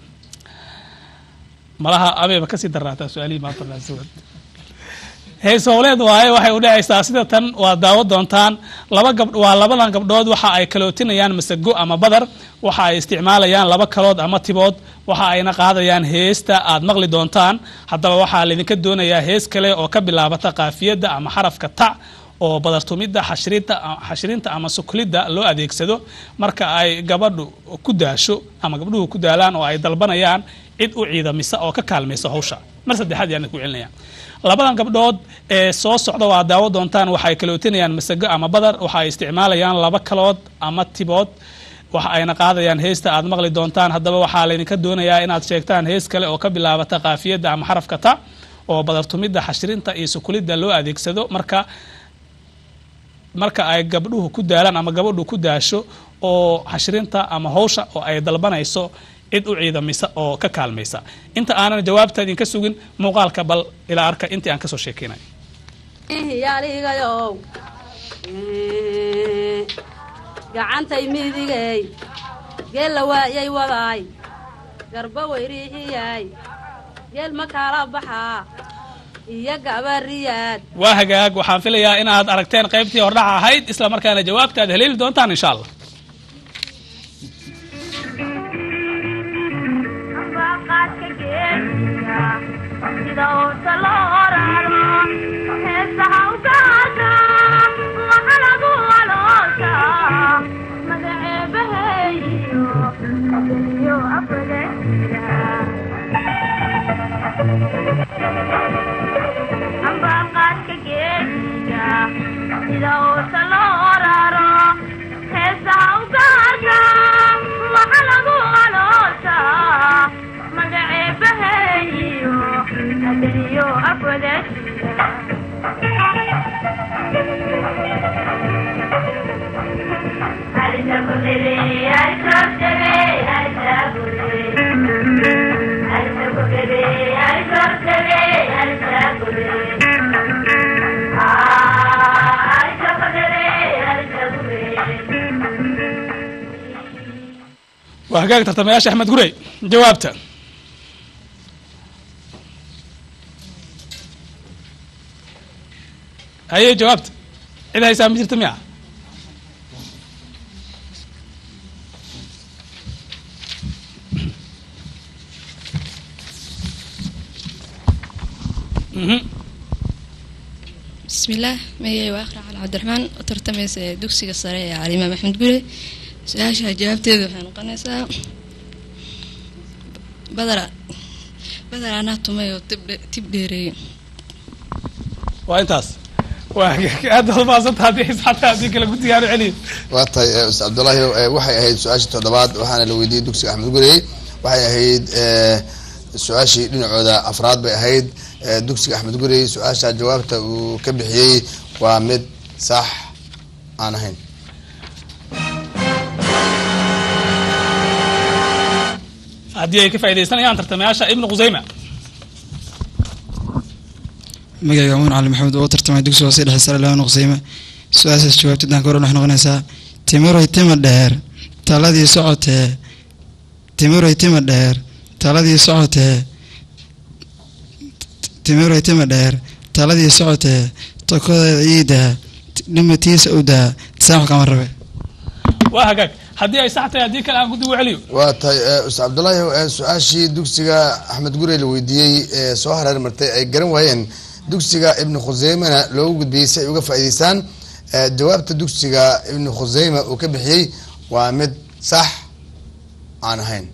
malaha abeeba kasii daraataa su-aalihii maanta naasuwad hees howleed waaye waxay udhexaysaa sida tan waa daawo doontaan laba gab waa labadan gabdhood waxa ay kalootinayaan masago ama badar waxa ay isticmaalayaan laba kalood ama tibood waxa ayna qaadayaan heesta aad maqli doontaan haddaba waxaa laydinka doonayaa hees kale oo ka bilaabata qaafiyadda ama xarafka ta oo badartumidda xashirinta xashirinta ama suklidda loo adeegsado marka ay gabadhu ku daasho ama gabdhuhu ku daalaan oo ay dalbanayaan cid u ciidamisa oo ka kaalmaysa hawsha mar saddexaad yaan idinku celinaya labadan gabdhood ee soo socda waa daawo doontaan waxay kalootinayaan masago ama badar waxa ay isticmaalayaan laba kalood ama tibood waxa ayna qaadayaan heesta aad maqli doontaan haddaba waxaa laydinka doonayaa inaad sheegtaan hees kale oo ka bilaabata qaafiyadda ama xarafka ta oo badartumidda xashirinta iyo sukulidda loo adeegsado marka marka ay gabdhuhu ku daalaan ama gabadhu ku daasho oo xashirinta ama hawsha oo ay dalbanayso cid u ciidamisa oo ka kaalmaysa inta aanan jawaabta idinka sugin muuqaalka bal ilaa arka intii aan kasoo sheekeynay yaaligayow gacantay midigay geella waayay wadaay garba weyriixiyay geel ma kala baxaa iyo gabariyaad waa hagaag waxaan filayaa inaad aragteen qaybtii hordhaca ahayd isla markaana jawaabta aad haleeli doontaan insha allah qaadka geesiga sida uusa loo raro heesaha u gaarka waxa lagu waloosa magaceebaheeyo iyo afadesiga amba qaadka geesiga sida uusa loo raro heesaha u gaarka waxa lagu waloosa magaceebaheeyo adaniyo afwadesiga waa hagaag tartamayaasha axmed gurey jawaabta haye jawaabta cid haysaa ma jirta miya Mhm. bismillaah magacay waa akhra cali cabdiraxmaan oo tartamaysa ee dugsiga sare ee calimaam axmed gure su-aasha jawaabteeda waxay noqonaysaa badara badar anaa tumay oo tib dhe- tib dheereeyey waa intaas waa hagaag aad baad umahadsanta haddii xisxata haddii kale guddigaanu celiyo waa tahay eh, ustaad cabdullaahi eh, waxay ahayd su-aashii toddobaad waxaana la weydiiyey dugsiga axmed gurey waxay ahayd eh, su-aashii dhinacooda afraad bay ahayd eh, dugsiga axmed gurey su-aasha jawaabta uu ka bixiyey waa mid sax aan ahayn haddii ay ka faaidaysanayaan tartamayaasha ibnu qusayma magacayga muun cali maxamed oo u tartamay dugsiga hoose dhexe sare laba nuqsiime su-aashaas jawaabteed aan ka horan waxay noqonaysaa timiroy tima dheer taladii socotee timiroy tima dheer taladii socotee timiroy tima dheer taladii socotee tokodeeda ciida dhimatiisa u daa tisaax kama rabe waa hagaag haddii ay sax tahay haddii kale aan guddi u celiyo waa tahay eh, ustaad cabdullaahi eh, su-aashii dugsiga axmed gurey la weydiiyey ee soo hareer martay ay garan waayeen dugsiga ibnu khuseymena loogu gudbiyey si ay uga faa'iideystaan Eh, jawaabta dugsiga ibnu khuseyma uu ka bixiyey waa mid sax aan ahayn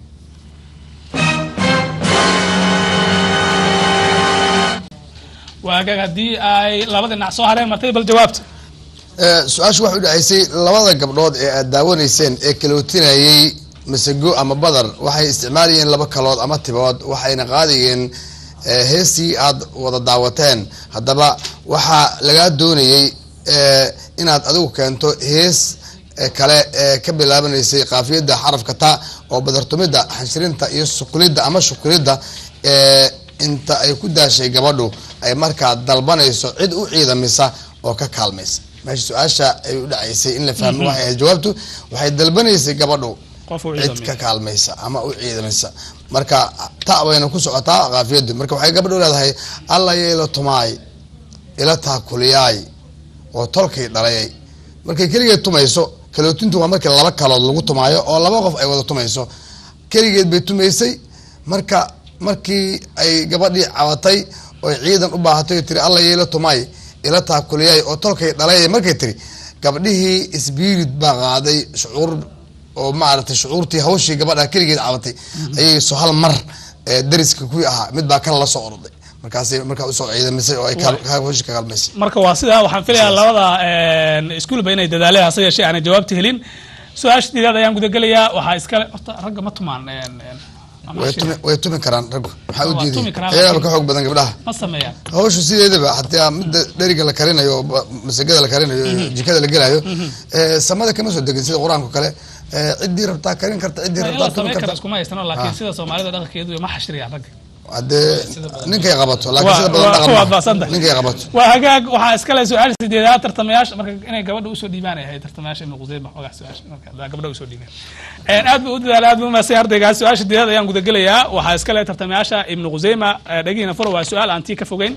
waa hagaag haddii ay laba dhinac soo hareen martay bal jawaabta Eh, su-aashu waxay u dhacaysay labada gabdhood ee aad daawanayseen ee kalootinayey masago ama badar waxay isticmaalayeen laba kalood ama tibood waxayna qaadayeen eh, heestii aad wada daawateen haddaba waxaa lagaa doonayey eh, inaad adigu keento hees eh, kale ee ka bilaabanaysay qaafiyadda xarafka ta oo badartumidda xanshirinta iyo sukulidda ama shukulidda ee inta ay ku daashay gabadhu ay markaa dalbanayso cid u ciidamisa oo ka kaalmaysa meesha su-aasha ay u dhacaysay in la fahmo Mhm. waxay ahayd jawaabtu waxay dalbanaysay gabadhu qof u cid ciidamaya. ka kaalmaysa ama u ciidamaysa marka ta bayna ku socotaa qaafiyadu marka waxay gabadhu leedahay alla yeelo tumaay ila taakuliyaay oo tolkay dhalayay markay keligeed tumayso kalootintu waa markii laba kalood lagu tumaayo oo laba qof ay wada tumayso keligeed bay tumaysay marka markii ay gabadhii cabatay oy ciidan u baahatay oo tiri alla yeelo tumaay ila taakuliyaay oo tolkay dhalayay markay tiri gabdhihii isbiirid baa qaaday shucuur oo maaragtay shucuurtii hawshii gabadha keligeed cabatay ayay so hal mar ee dariska kuwii ahaa mid baa kale la soo orday markaasay markaa usoo ciidamisay oo ay kaal- ka- hawshii ka kaalmaysay marka waa sidaa waxaan filayaa labada iskuulba inay dadaaleen hase yeeshee aanay jawaabta helin su-aasha diidaad ayaan gudagelayaa waxaa iskale horta ragga ma tumaan een, een, ama way shil- tumi way tumi karaan raggu maxaa u Waa diiday tumi karaan, ayagaaba laakiin- ka xoog badan gabdhaha ma sameeyaan hawshu sideedaba hataa midda dheriga la karinayo oo ba- masagada la karinayo Mhm. jikada la gelayo Mhm. ee, samada kama soo degin sida qur-aanka kale ee, ciddii rabtaa karin karta ciddii in rabtaa la tumi sameyn karo karta iskuma haystano laakiin Ah. sida soomaalida dhaqankeedu ma xashiriyaan ragga haddee ninkay qabato laakiin Waa- sida badan waa- dhaqan waa maaha. baasanta. ninkay qabato waa hagaag waxaa iskale su-aasha sideedaad tartamayaasha marka inay gabadha usoo dhiibaan ay ahayd tartamayaasha ibnu quseyma xogaa su-aasha marka hadaa gabdha usoo dhiibeen Een, aad buu u dadaala aad buu umaasay ardaygaas su-aasha sideedaad ayaan gudagelayaa waxaa iskale tartamayaasha ibnu quseyma eh, dhagihiina furo waa su-aal aan tii ka fogeyn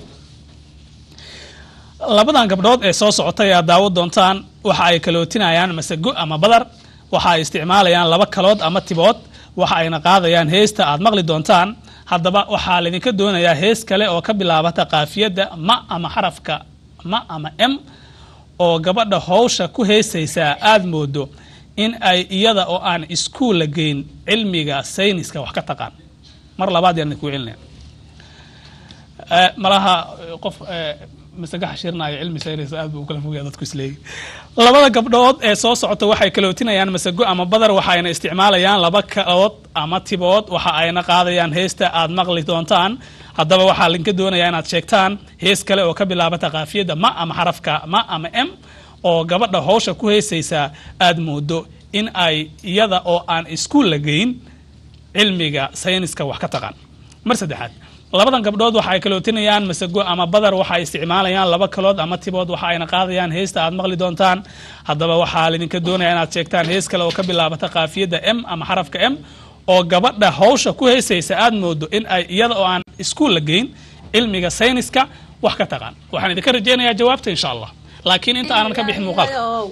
labadan gabdhood ee soo socotay aad daawo doontaan waxa ay kalootinayaan masago ama badar waxa ay isticmaalayaan laba kalood ama tibood waxa ayna qaadayaan heesta aad maqli doontaan haddaba waxaa laydinka doonayaa hees kale oo ka bilaabata qaafiyadda ma ama xarafka ma ama m oo gabadha howsha ku heesaysaa aad moodo in ay iyada oo aan iskuul la geyn cilmiga sayniska wax ka taqaan mar labaad yaan idinku celinaya Eh, malaha eh, qof eh, masaga xashirinayo cilmi saynis aad buu u kala fogaya dadku isleeyi labada gabdhood ee soo socota waxay kalootinayaan masago ama badar waxa ayna isticmaalayaan laba kalood ama tibood waxa ayna qaadayaan heesta aad maqli doontaan haddaba waxaa linka doonayaa inaad sheegtaan hees kale oo ka bilaabata qaafiyadda ma ama xarafka ma ama m oo gabadha howsha ku heesaysaa aad moodo in ay iyada oo aan iskuul la geyn cilmiga sayniska wax ka taqaan mar saddexaad labadan gabdhood waxa ay kalootinayaan masago ama badar waxa ay isticmaalayaan laba kalood ama tibood waxa ayna qaadayaan heesta aad maqli doontaan haddaba waxaa laydinka doonaya inaad sheegtaan hees kale oo ka bilaabata qaafiyadda m ama xarafka m oo gabadha howsha ku heesaysa aad moodo in ay iyada oo aan iskuul la geyn cilmiga sayniska wax ka taqaan waxaan idinka rajaynayaa jawaabta insha allah laakiin inta aanan ka bixin muuqaalka Ow.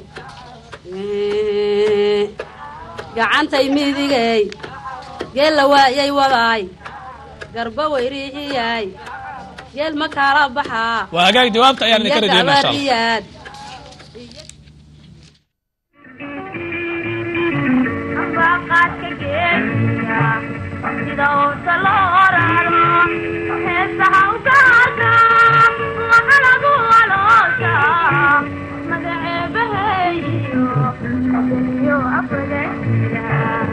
Eh, gacantay midigay geella waayay wadaay garba weyriixiyay geel ma kaala baxaa waa hagaag jawaabta ayaan idinka iyo rajaynaya insha allah gabariyaad ambaqaadka geesiga sida uusa loo raro heesaha u gaarka waxa lagu aloosha magaceebaheeyo adaniyo afagasiga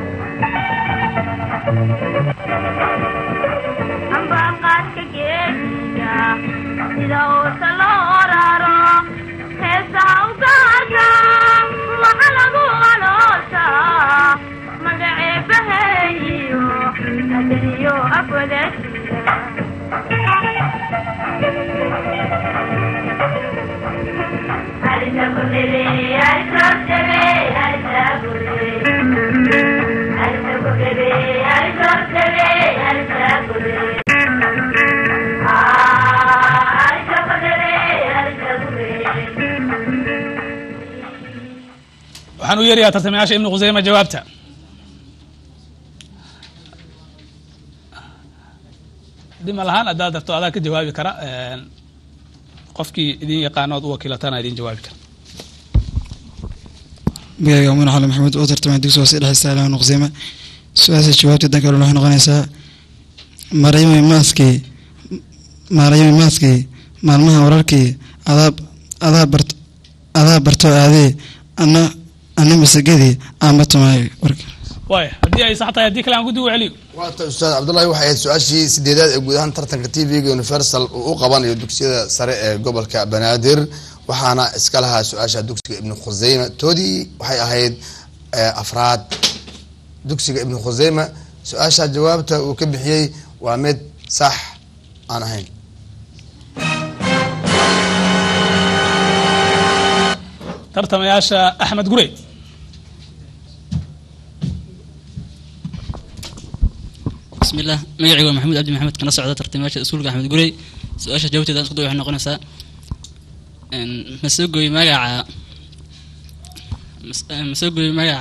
ambaqaadka geesiga sida uusa loo raro heesaha u gaarka waxa lagu aloosha magaceebaheeyo adaniyo afagasiga waxaan u yeerayaa tartamayaasha ibnu khuseyma jawaabta dhima lahaan haddaad darto adaa ka jawaabi kara qofkii idin yaqaanood u wakiilatana idin jawaabi kara magacayga muun xali maxamed oo tartamay dugsi hoose dhexe saalaan nuqsima su-aasha jawaabta danka hore waxay noqonaysaa maryami maaskii maryami maaskii maalmaha wararkii adaa adaa bart adaa barto aadee ana ana masagadii aanba tumaayo warka waaya haddii ay sax tahay haddii kale aan guddi u celiyo waata ustaad cabdullahi waxay ahayd su-aashii sideedaad ee guud ahaan tartanka t v-ga universal uu u qabanayo dugsiyada sare ee gobolka banaadir waxaana iska lahaa su-aasha dugsiga ibnu khuseyma toodii waxay ahayd afraad dugsiga ibnu khuseyma su-aasha jawaabta uu ka bixiyey waa mid sax aan ahayn tartamayaasha axmed gurey بسم الله مقعي محمود عبد محمد كنا صعدة ترتيبات أسولك أحمد قري سؤال جاوبتي دان سقطوا إحنا قلنا سا مسوقي مقع مسوقي مقع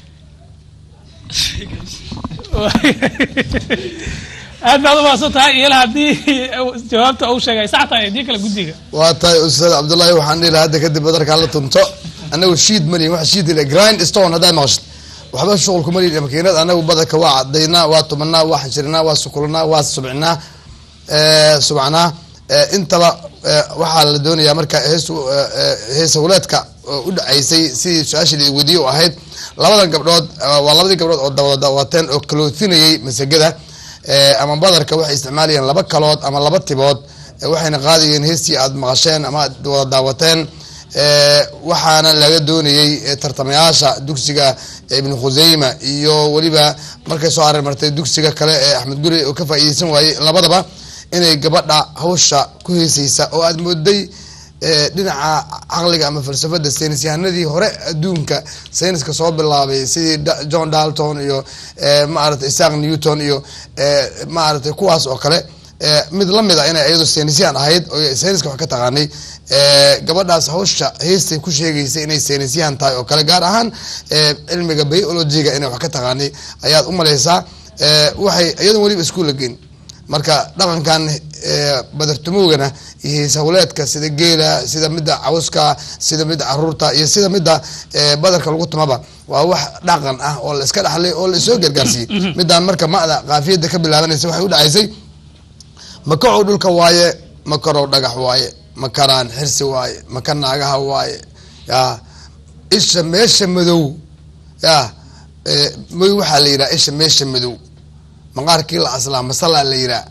aad baad umaasan tahay iyala haddii jawaabta uu sheegay sax tahay haddii kale guddiga waa tahay ustaad cabdullahi waxaan dhihi lahaa hadda kadib badarkaa la tunto anagu shiid malihin waxa shiid la grind stone haddaad maqashid waxba shuqul kuma lihin makiinad anagu badarka waa cadaynaa waa tumanaa waa xanjirinaa waa sukulanaa waa subcinaa subcnaa intaba waxaa la doonayaa marka hees hees hawleedka u dhacaysay sidii su-aashii la weydiye u ahayd labadan gabdhood waa labadii gabdhood oo dawada daawateen oo kalootinayay masagada ama badarka waxay isticmaalayeen laba kalood ama laba tibood waxayna qaadayeen heestii aad maqasheen ama aad wada daawateen waxaana laga doonayey tartamayaasha dugsiga ibnu khuseyma iyo weliba markay soo areer martay dugsiga kale ee axmed guri oo ka faa'iideysan waayey labadaba inay gabadha hawsha ku heeseysa oo aad mooday dhinaca caqliga ama falsafada saynis yahanadii hore adduunka sayniska soo bilaabay sidii john dalton iyo maarata isaq newton iyo maaragtay kuwaas oo kale mid lamid a inay iyadu saynisyahan ahayd oo sayniska wax ka taqaanay gabadhaas hawsha heestay ku sheegaysay inay saynisyahan tahay oo kale gaar ahaan cilmiga biologiga inay wax ka taqaanay ayaad u malaysaa waxay iyadoon weliba iskuulla geyn marka dhaqankan badartumowgana iyo hees hawleedka sida geela sida midda cawska sida midda caruurta iyo sida midda badarka lagu tumaba waa wax dhaqan ah oo la iska dhaxlay oo la isoo gargaarsiiyey midaan marka ma'da qaafiyada ka bilaabanaysa waxay u dhacaysay makacow dhulka waaye makarow dhagax waaye makaraan xirsi waaye maka naagaha waaye ya isha meesha madow ya madow waxaa la yidhaha isha meesha madow maqaarkii la aslaa masalaa la yiraa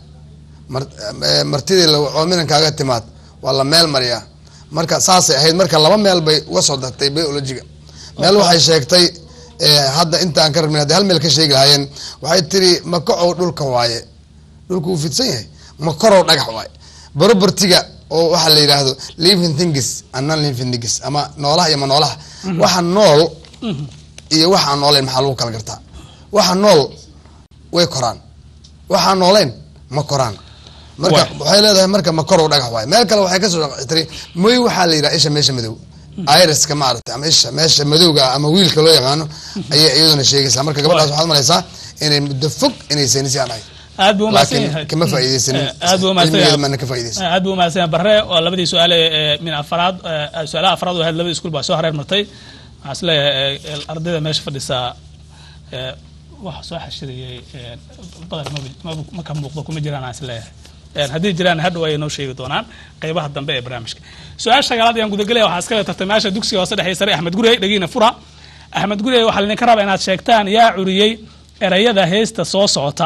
martidii oo minankaaga timaad waa la meel mariyaa marka saasay ahayd marka laba meel bay uga soo dartay biologiga meel waxay sheegtay hadda intaan ka rabnin haddi hal meel ka sheegi lahaayeen waxay tiri makacow dhulka waaye dhulku wuu fidsan yahay makorow dhagax waaye barobartiga oo waxaa la yidhaahdo living thingis and non living thingis ama noolaha iyo ma noolaha waxa nool iyo waxa aan nooleyn maxaa lagu kala gartaa waxa nool way koraan waxaan nooleyn ma koraan marka waxay leedahay marka makorow dhagax waaye meel kale waxay kasoo tiri moy waxaa la yidhaha isha meesha madow iriska maaragtay ama isha meesha madowga ama wiilka loo yaqaano ayay iyaduna sheegaysaa marka gabadhaas waxaad malaysaa inay muddo fog inay saynisyaan ahayd aad buu umahadsan laakiin yahay kama faa'iideysanin aad buu umahadsan cilmigeeda yahay maana ka faa'iideysan aad buu umahadsan yahay barre oo labadii su-aale ee min afraad ee, su-aalaha afraad oo ahayd labadii iskuul baa soo hareer martay waxaan is leeyahay ee, ardayda meesha fadhisaa ee, waxa soo xashiriyey ee, badan maba- maba- ma ka muuqdo kuma jiraan aan is leeyahay Een, haddii jiraan hadhow ayay noo sheegi doonaan qeybaha dambe ee barnaamijka su-aasha shagaalaad ayaan gudagelaya waxaa iska le tartamayaasha dugsiga hoose dhexe sare axmed gurey dhagiina fura axmed gurey waxaa laydinka rabaa inaad sheegtaan yaa curiyey erayada heesta soo socota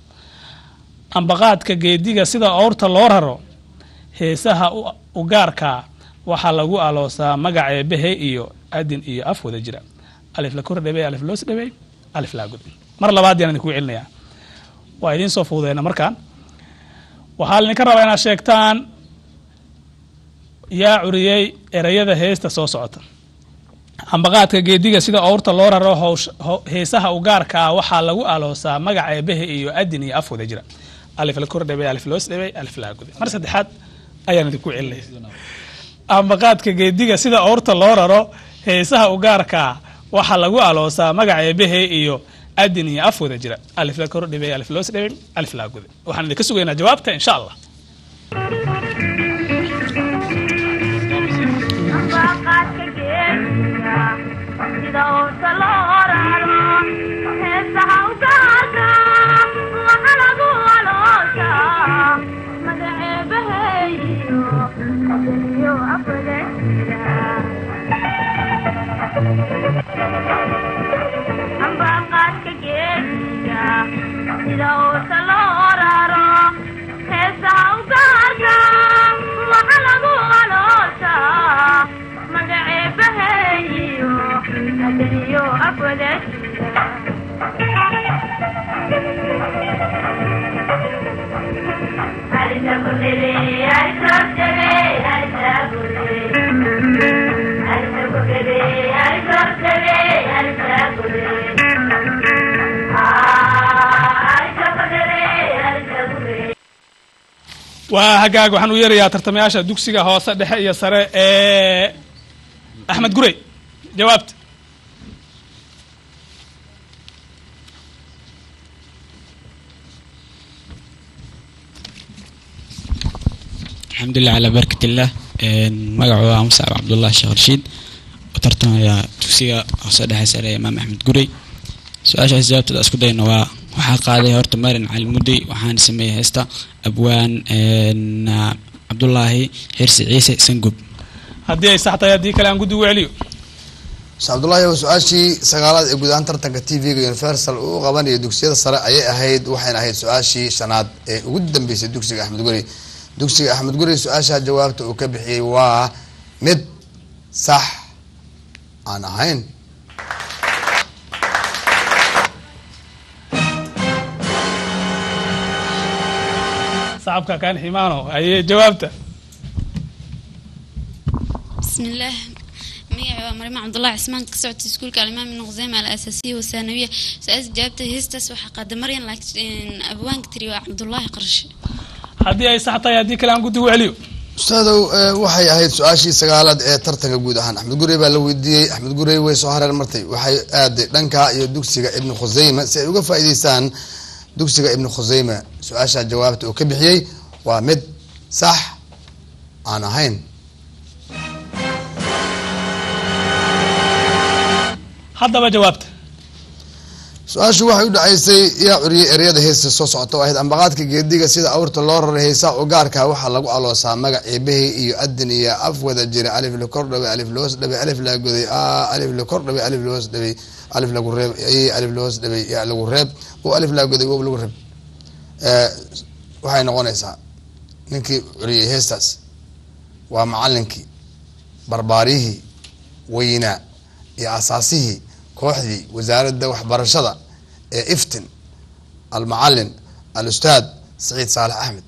ambaqaadka geediga sida oorta loo raro heesaha u- u gaarka waxaa lagu aloosaa magaca eebahe iyo adin iyo af wada jira alif la kor dhawey alif loos dhawey alif laa gudin mar labaad yaan idinku celinayaa waa idiin soo fuudeyna markaan waxaa laydinka rabaa inaad sheegtaan yaa curiyey erayada heesta soo socota ambaqaadka geediga sida owrta loo raro howsh- ho- heesaha u gaarka ah waxaa lagu aloosaa magaca eebahe iyo adin iyo af wada jira alif la kor dhebay alif loos dhebay alif laa guday mar saddexaad ayaan idinku celinaya ambaqaadka geediga sida owrta loo raro heesaha u gaarka ah waxaa lagu aloosaa magaca eebahe iyo adin iyo af wada jira alif la kor dhebay alif loos dhebay alif laa guday waxaan idinka sugaynaa jawaabta insha allah ambaqaadka geediga sida owrta loo raro heesaha u gaarka waxa lagu aloosaa magaceebaheeyo adaniyo afwada jira ambaqaadka geediga sida owrta loo raro heesaha u gaarka waxa lagu aloosaa magaceebaheeyo adaniyo afwada jira waa hagaag waxaan u yeerayaa tartamayaasha dugsiga hoose dhexe iyo sare ee axmed gurey jawaabta alxamdulilah calaa barkat illah magacu waa muscab cabdullah sheekh rashiid oo tartamaya dugsiga hoose dhexe sare ee imaam axmed gurey su-aashaas jawaabteeda isku dayno waa waxaa qaaday horta marin cali mudey waxaana sameeyey heesta abwaan cabdulaahi xirsi ciise sangub haddii ay sax tahay haddii kale aan guddi ugu celiyo mr cabdullaahi waa su-aashii sagaalaad ee guud ahaan tartanka t v-ga universal uu u qabanaya dugsiyada sare ayay ahayd waxayna ahayd su-aashii shanaad ee ugu dambeysay dugsiga axmed guri dugsiga axmed guri su-aasha jawaabta uu ka bixiyey waa mid sax aan ahayn sacabka kaan ximaano ayee jawaabta بسم الله ميع مريم عبد الله عثمان كسعت سكول كالإمام من غزيمة الأساسية والثانوية سأز جابت هيستس وحقد مريم لكن أبوان كتري عبد الله قرش haddii ay sax tahay haddii kale aan guddi ugu celiyo ustaadow eh, waxay ahayd su-aashii sagaalaad ee tartanka guud ahaan axmed gurey baa la weydiiyey axmed gurey way soo hareer martay waxay aaday dhanka iyo dugsiga ibnu khuseyma si ay uga faa'iideystaan dugsiga ibnu khuseyma su-aasha jawaabta uu ka bixiyey waa mid sax aan ahayn haddaba jawaabta su-aashu waxay u dhacaysay yaa curiyey ereyada heesta soo socota oo ahayd ambaqaadka geediga sida awrta loo raray heesaa u gaarka waxaa lagu aloosaa magac eebahey iyo adin iyo af wada jira alif la kor dhaway alif loos dhaway alif la goday a alif la kor dhaway alif loos dhaway alif lagu reeb ay alif loos dhaway ya lagu reeb o alif la goday wow lagu reeb Eh, waxay noqonaysaa ninkii curiyey heestaas waa macalinkii barbaarihii weynaa iyo asaasihii kooxdii wasaaradda waxbarashada ee iftin almacalin alustaad saciid saalax axmed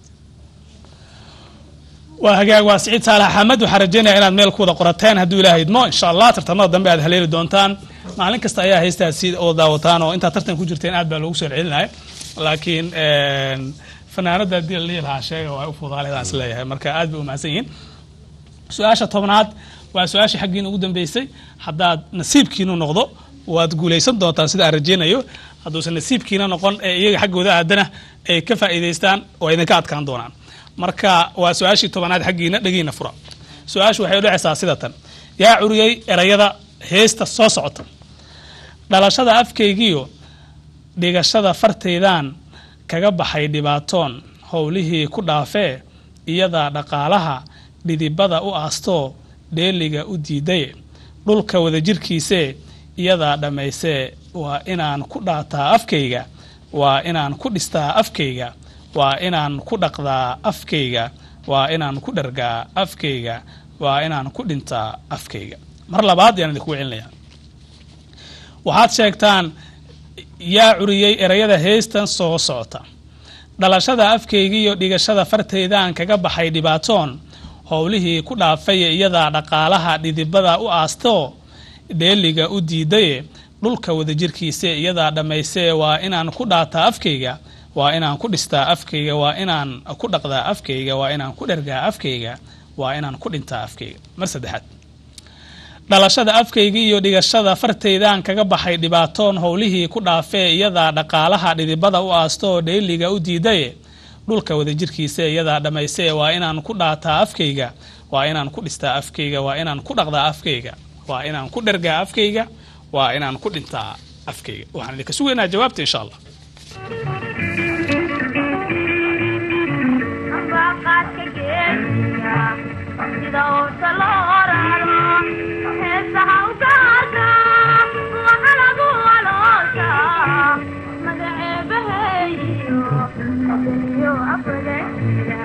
waa hagaag waa siciid saalax axmed waxaan rajeynaya inaad meel ku wada qorateen hadduu ilaaha idmo insha allah tartamada dambe aad haleeli doontaan maalin kasta ayaa haystaasi oo daawataan oo intaad tartan ku jirteen aad baa loogu soo celinaya laakiin fanaanada haddii la dhihi lahaa sheega waa u fudaaleedaan is leeyahay marka aad bay u mahadsan yihiin su-aasha tobnaad waa su-aashii xaggiina ugu dambeysay haddaad nasiibkiinu noqdo waad guulaysan doontaan sida aan rajeynayo hadduusan nasiibkiina noqon ee iyaga xaggooda aadana ay ka faa'iidaystaan oo idinka adkaan doonaan marka waa su-aashii tobanaad xaggiina dhegiina fura su-aashu waxay udhexaysaa sida tan yaa curiyey erayada heesta soo socota dhalashada afkaygiyo dhigashada fartaydaan kaga baxay dhibaatoon howlihii ku dhaafee iyadaa dhaqaalaha dhidibada u aastoo dheeliga u diidaye dhulka wadajirkiisee iyadaa dhammaysee waa inaan ku dhaataa afkayga waa inaan ku dhistaa afkayga waa inaan ku dhaqdaa afkayga waa inaan ku dhargaa afkayga waa inaan ku dhintaa afkayga mar labaad yaan idinku celinayaa waxaad sheegtaan yaa curiyey erayada heystan soo socota dhalashada afkaygiiyo dhigashada fartaydaan kaga baxay dhibaatoon howlihii ku dhaafay iyadaa dhaqaalaha dhidibada u aastoo dheeliga u diidaye dhulka wadajirkiisa iyadaa dhammaysee waa inaan ku dhaataa afkayga waa inaan ku dhistaa afkayga waa inaan ku dhaqdaa afkayga waa inaan ku dhergaa afkayga waa inaan ku dhintaa afkayga mar saddexaad dhalashada afkayga iyo dhigashada fartaydaan kaga baxay dhibaatoon howlihii ku dhaafee iyadaa dhaqaalaha dhidibada u aasto oo dheeliga u diidaye dhulka wadajirkiisa iyadaa dhammaysee waa inaan ku dhaataa afkayga waa inaan ku dhistaa afkayga waa inaan ku dhaqdaa afkayga waa inaan ku dhergaa afkayga waa inaan ku dhintaa afkayga waxaan idinka sugaynaa jawaabta insha allah ambaqaadka geesiga sida uurta loo raro heesaha u gaarka waxa lagu aloosha magaceebaheeyo adaniyo afwadasiga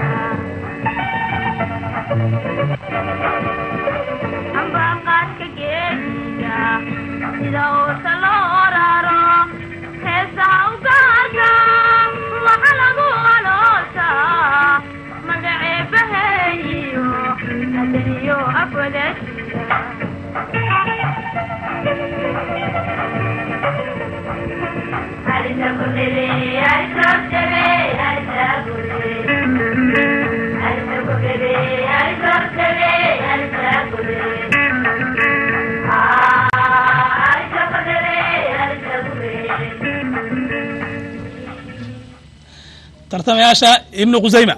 ambaqaadka geesiga sida uurta loo raro heesaha u gaarka waxa lagu aloosha magaceebaheeyo adaniyo afwadasiga tartamayaasha ibnu qusayma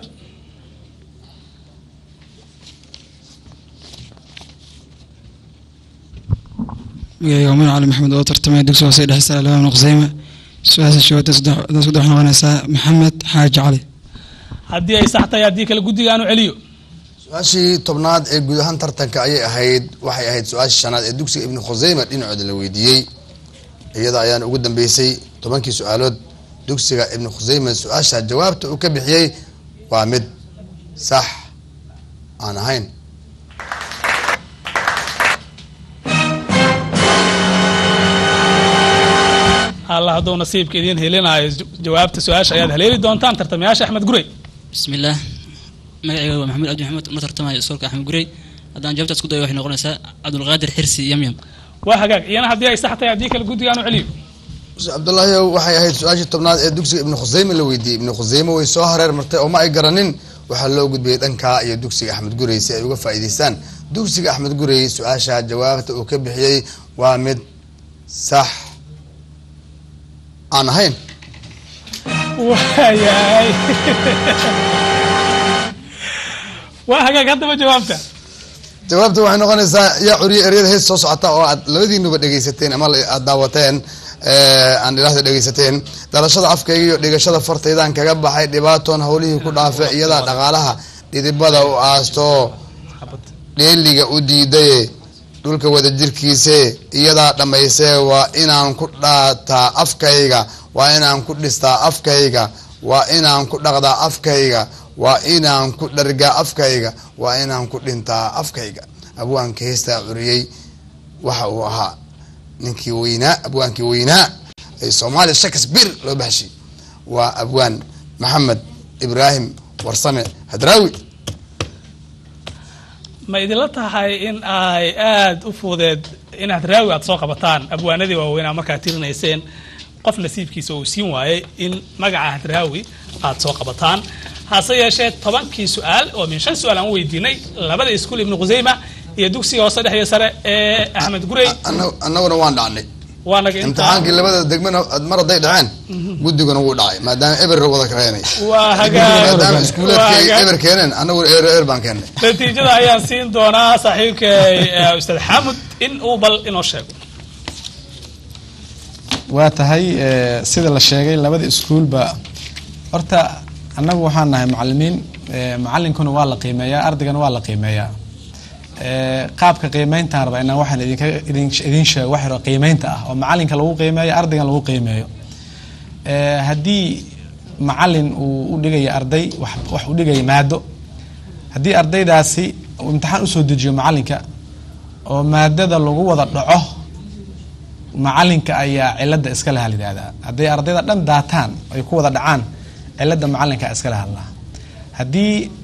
magacayga waa cali maxamed oo tartamaya dugsi hoose dhexe sare laba qusayma su-aasha jawaabta saddex saddex waxay noqonaysaa maxamed xaaji cali haddii ay sax tahay haddii kale guddiga aanu celiyo su-aashii tobnaad ee guud ahaan tartanka ayay ahayd waxay ahayd su-aashii shanaad ee dugsiga ibnu khuseyma dhinacooda la weydiiyey iyada ayaana ugu dambeysay tobankii su-aalood dugsiga ibnu khuseyma su-aasha jawaabta uu ka bixiyey waa mid sax aan ahayn allah hadduu nasiibka idiin helinaayo jawaabta su-aasha ayaad haleeli doontaan tartamayaasha axmed gurey بسم الله magacayga waa maxamuud cabdi maxamed una tartamaya iskoolka axmed gurey haddaan jawaabtaas ku dayo waxay noqonaysaa cabdulqaadir xirsi yamyam waa hagaag iyana haddii ay sax tahay haddii kale guddiga aanu celiyo cabdullaahi waxay ahayd su-aashii tobnaad ee dugsiga ibnu khuseyme la weydiiyey ibnu khuseyme way soo hareer martay oo ma ay garanin waxaa loo gudbiyey dhankaa iyo dugsiga axmed gurey si ay uga faa'iidaystaan dugsiga axmed gurey su-aasha jawaabta uu ka bixiyey waa mid sax aan ahayn waayahay waa hagaag haddaba jawaabta jawaabta waxay noqonaysaa yaa curiye eryada hees soo socota oo aad labadiinuba dhegaysateen ama la- aad daawateen eh, aan idhaahda dhegaysateen dhalashada afkayga iyo dhigashada fartaydaan kaga baxay dhibaatoon howlihii ku dhaafe iyadaa dhaqaalaha dhidibada u aasto dheeliga u diidaye dhulka wadajirkiise iyadaa dhammaysee waa inaan ku dhaataa afkayga waa inaan ku dhistaa afkayga waa inaan ku dhaqdaa afkayga waa inaan ku dhargaa afkayga waa inaan ku dhintaa afkayga abwaanka heestaa curiyey waxa uu ahaa ninkii weynaa abwaankii weynaa ee soomaaliya shakespeare loo baxshay waa abwaan maxamed ibraahim warsame hadraawi ma idinla tahay in ay aada u fuudeed inaad raawi aad soo qabataan abwaanadii waaweynaa markaad tirinayseen qof nasiibkiisa uu siin waayey in magaca hadraawi aad soo qabataan hase yeeshee tobankii su-aal oo min shan su-aal aan u weydiinay labada iskuul ibnu khuseyma iyo dugsiga hoose dhex iyo sare ee axmed gurey Anna- annaguna waan dhacnay waa naga intaa imtixaankii labada degmana mar hadday dhaceen guddiguna wuu dhacay maadaama eber wada keenay waa hagaag maadaama waa iskuulaadkii hagaag eber keeneen annaguna eer eer baan keennay natiijada ayaan siin doonaa saaxiibkay eh, ustaad xamud in uu bal inoo sheego waa tahay eh, sida la sheegay labada iskuulba horta annagu waxaan nahay macalimiin eh, macalinkuna waa la qiimeeyaa ardaygana waa la qiimeeyaa Eh, qaabka qiimeyntaan raba inaan waxaan idinka idin idin sheego wax yaro qiimeynta ah oo macalinka lagu qiimeeyo ardaygan lagu qiimeeyo Eh, haddii macalin uu u dhigaya arday wax wax u dhigaya maado haddii ardaydaasi uu imtixaan usoo dejiyo macalinka oo maadada lagu wada dhaco macalinka ayaa cilada iskale hal yidhahdaa hadday ardayda dhan daataan ay ku wada dhacaan cilada macalinka iskale hadlaa haddii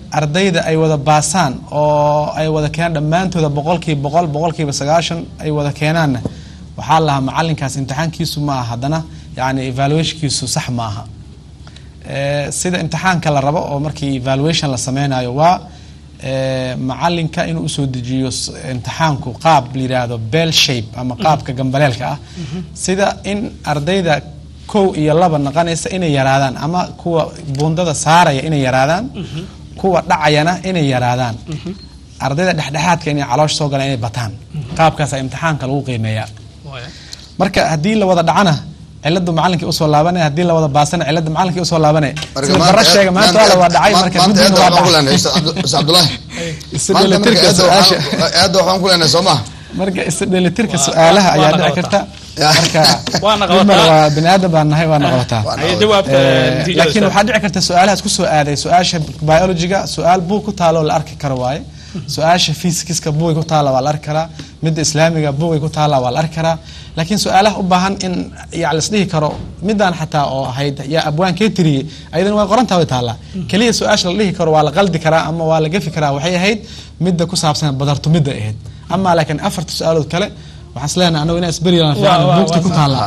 ardayda ay wada baasaan oo ay wada keenaan dhammaantooda boqolkiiba boqol boqolkiiba sagaashan ay wada keenaanna waxaa lahaa macalinkaas imtixaankiisu ma aha haddana yani evaluationkiisu sax ma aha Eh, sida imtixaanka la rabo oo markii evaluation la sameynayo waa eh, macalinka inuu usoo dejiyo s- imtixaanku qaab la yidhaahdo bell shape ama qaabka gambaleelka ah sida in ardayda kow iyo laba naqanaysa inay yaraadaan ama kuwa buundada saaraya inay yaraadaan kuwa dhacayana inay yaraadaan ardayda dhexdhexaadka inay caloosh soo galaan inay bataan qaabkaasa imtixaanka lagu qiimeeyaa marka haddii la wada dhacana ciladu macalinkii usoo laabanaya haddii la wada baasana cilada macalinkii usoo laabanaya sida bara sheega maanta waa la waa dhacay marka guddiina waa dhacay cabdulahi isu dheelitirka su-aasha aada waxaan ku leenahay soo maha marka isu dheelitirka su-aalaha ayaa dhici karta marka Waana dhib male, qabataa. waa bini aadan baan nahay waana qabataa Ay, jawaabta, Eh, natiijada laakiin su-aal. waxaa dhici karta su-aalaha isku soo aaday su-aasha biologiga su-aal buug ku taalo la arki karo waaye su-aasha physicska buugay ku taala waa la arki karaa midda islaamiga buugay ku taala waa la arki karaa laakiin su-aalaha u baahan in ya lasdhihi karo midaan xataa oo ahayd yaa abwaankee tiriyey ayadan waa qorantaa way taallaa keliya su-aasha la dhihi karo waa la qaldi karaa ama waa la gafi karaa waxay ahayd midda ku saabsan badartumidda ahayd ama laakiin afarta su-aalood kale waxaan isleenahay anagu inaa isberiyalan fiican buugti ku taallaa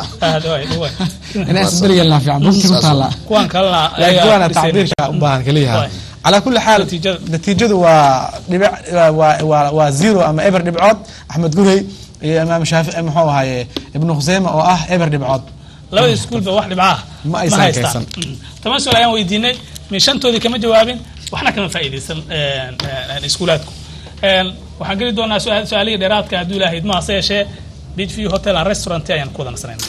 inaa isberiyalan fiican buugti ku taallaa kuwan kalena laakiin kuwaana tacbiirka u baahan keliyaha calaa kulli xaal natiijadu waa dhibic waa waa waa zero ama eber dhibcood axmed gurey iyo imaam shaafici muxuu ahaaye ibnu khuseyme oo ah eber dhibcood labada iskuulba wax dhibcaah Ma aysan haystaan. kaysan. Mm. toban su-aal ayaan weydiinay min shantoodii kama jawaabin waxna kama faa'iidaysan een, een, iskuulaadku Een, waxaan geli doonaa su-aal- su-aalihii dheeraadka hadduu ilaahay idma hase yeeshee beach view hotel and restaurant ayaan ku wada nasanaynaa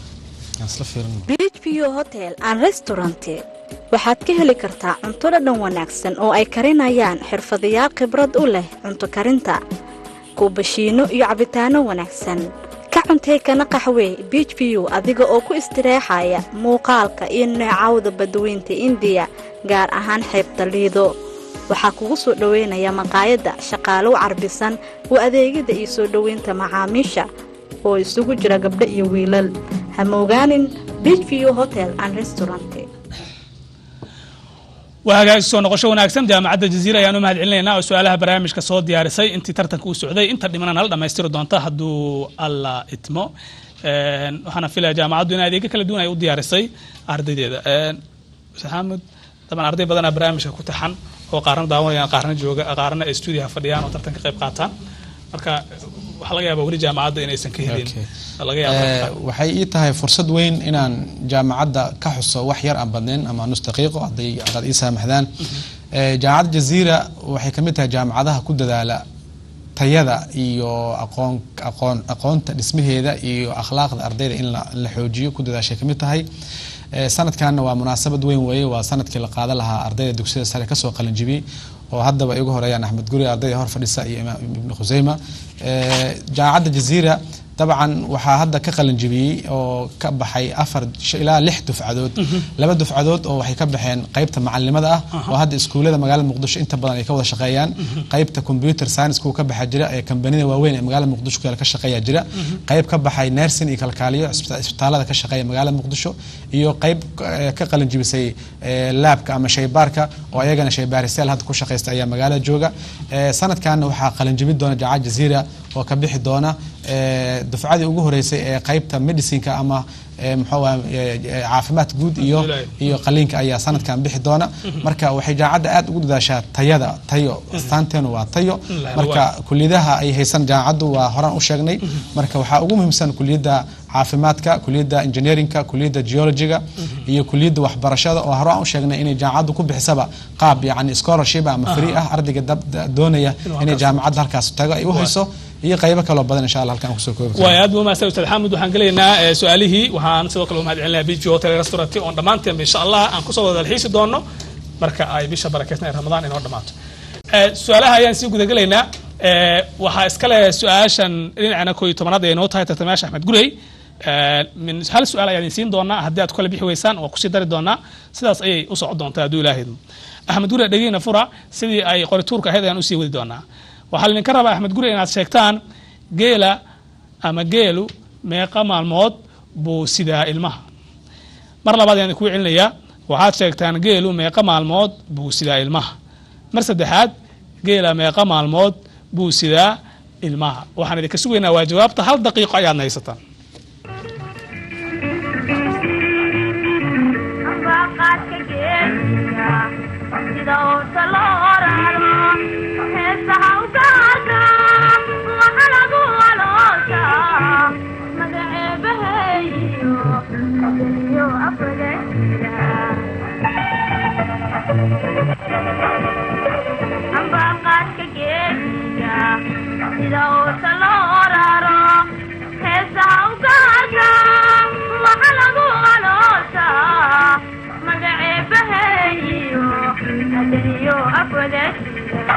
beach view hotel and restaurant waxaad ka heli kartaa cunto dhadhan wanaagsan oo ay karinayaan xirfadayaal khibrad u leh cunto karinta kuubashiino iyo cabitaano wanaagsan ka cuntay kana qaxwee beach view adiga oo ku istireexaya muuqaalka iyo neecawda badweynta indiya gaar ahaan xeebta liido waxaa kugu soo dhoweynaya maqaayadda shaqaalow carbisan u adeegida iyo soo dhoweynta macaamiisha oo isugu jira gabdho iyo wiilal ha moogaanin beach view hotel and restaurant waa hagaag soo noqosho wanaagsan jaamacadda jaziira ayaan u mahad celinaynaa oo su-aalaha barnaamijka soo diyaarisay intii tartanka uu socday inta dhimana nala dhammaystiri doonta hadduu alla itmo Een, waxaana filaya jaamacaddu in adeegyo kala duwan ay u diyaarisay ardaydeeda Een, maxamed daban arday badanaa barnaamijka ku taxan oo qaarna daawanayaan qaarna jooga qaarna ay stuudiyaha fadhiyaan oo tartanka qayb qaataan marka waxaa laga yaabaa weli jaamacadda inaysan ka helin laga yaaba Eh, waxay ii tahay fursad weyn inaan jaamacadda ka xuso wax yar aan badnayn ama nus daqiiqo hadday haddaad ii saamaxdaan Eh, jaamacadda jaziira waxay ka mid tahay jaamacadaha ku dadaala tayada iyo aqoon aqoon aqoonta dhismaheeda iyo akhlaaqda ardayda in la, la xoojiyo ku dadaashay ka mid tahay Eh, sanadkanna waa munaasabad weyn weeye waa sanadkii la qaadan lahaa ardayda dugsiyada sare kasoo qalinjibiyey oo haddaba igu horeeyaan axmed guri ardayda hor fadhisa iyo imaam ibnu khuseyma Eh, jaamacadda jaziira dabcan waxaa hadda ka qalinjibiyey oo ka baxay afar sh- ilaa lix dufcadood laba dufcadood oo waxay ka baxeen qaybta macalinimada ah oo hadda iskuullada magaalada muqdisho inta badan ay ka wada shaqeeyaan qaybta computer science kuwa ka baxa jira ee kambanida waaweyn ee magaalada muqdisho kale ka shaqeeya jira qayb ka baxay nursing iyo kalkaaliyo isbita- isbitaalada ka shaqeeya magaalada muqdisho iyo qayb eh, ka qalinjibisay eh, laabka ama shaybaarka oo ayagana shaybaaristayaal hadda ku shaqeysta ayaa magaalada jooga Eh, sanadkan waxaa qalinjibin doona jaamacad jaziira oo ka bixi doona eh, dufcadii ugu horeysay ee qaybta medicinka ama eh, muxuu ahaa, eh, eh, caafimaad guud iyo iyo qaliinka ayaa sanadkan bixi doona marka waxay jaamacadda aad ugu dadaashaa tayada tayo astaanteenu waa tayo marka kuliyadaha ay haysan jaamacaddu waa horaan u sheegnay marka waxaa ugu muhiimsan kuliyadda caafimaadka kuliyadda engineerinka kuliyadda geologiga iyo kuliyadda waxbarashada oo horaan u sheegnay inay jaamacaddu ku bixisaba qaab yacni scholarship ama free ah ardayga dab- da- doonaya inay jaamacadda halkaas tago ay u hayso iyo qaybo kaloo badan insha allah halkan kusoo koobi waay aad buu mahadsan ustaad xamed waxaan gelaynaa eh, su-aalihii waxaan sidoo kale u mahad celinayaa beach view hotel and restaurant oon dhammaanteen insha allah aan kusoo wada dalxiisi doono marka ay bisha barakeysan ee ramadaan inoo dhammaato Eh, su-aalaha ayaan sii gudagelaynaa Eh, waxaa iskale su-aashan dhinacana koo iyo tobanaad ay inoo tahay tartamayaasha axmed gurey Eh, min hal su-aal ayaan idin siin doonaa haddii aad kala bixi weysaan waa kusii dari doonaa sidaas ayay u socon doontaa hadduu ilaahay idmo axmed gurey dhegeyna fura sidii ay qorituurka ahayd ayaan usii wadi doonaa waxaa laydinka rabaa axmed gurey inaad sheegtaan geela ama geelu meeqa maalmood buu sidaa ilmaha mar labaad ayaan idinku celinayaa waxaad sheegtaan geelu meeqa maalmood buu sidaa ilmaha mar saddexaad geela meeqa maalmood buu sidaa ilmaha waxaan idinka sugaynaa waa jawaabta hal daqiiqo ayaad haysataan ambaqaadka geesiga sida uusa loo raro heesaha ugaarka waxa lagu aloosha magaceebaheeyo adaniyo afagasiga ambaqaadka geesiga sida uusa loo raro heesaha ugaarka waxa lagu aloosha magaceebaheeyo adaniyo afagasiga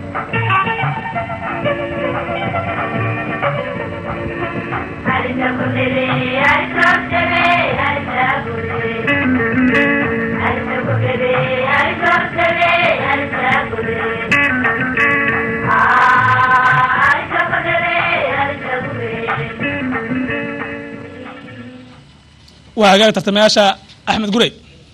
waa hagaag tartamayaasha axmed gurey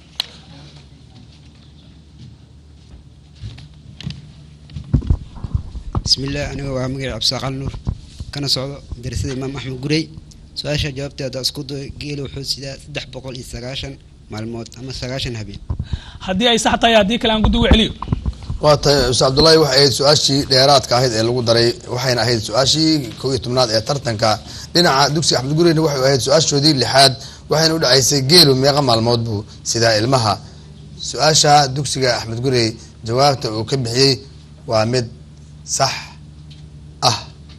bismillaah aniga waa magaci cabdisaaqal nuur kana socdo darasada imaam axmed gurey su-aasha jawaabteeda isku day geela wuxuu sidaa saddex boqol iyo sagaashan maalmood ama sagaashan habeen haddii ay sax tahay haddii kale aan guddi ugu celiyo waa tahay ustaad cabdullaahi waxay ahayd su-aashii dheeraadka ahayd ee lagu daray waxayna ahayd su-aashii kow iyo tobnaad ee tartanka dhinaca dugsiga axmed gureyna waxay ahayd su-aashoodii lixaad waxayna u dhacaysay geelu meeqa maalmood buu sidaa ilmaha su-aasha dugsiga axmed gurey jawaabta uu ka bixiyey waa mid sax ah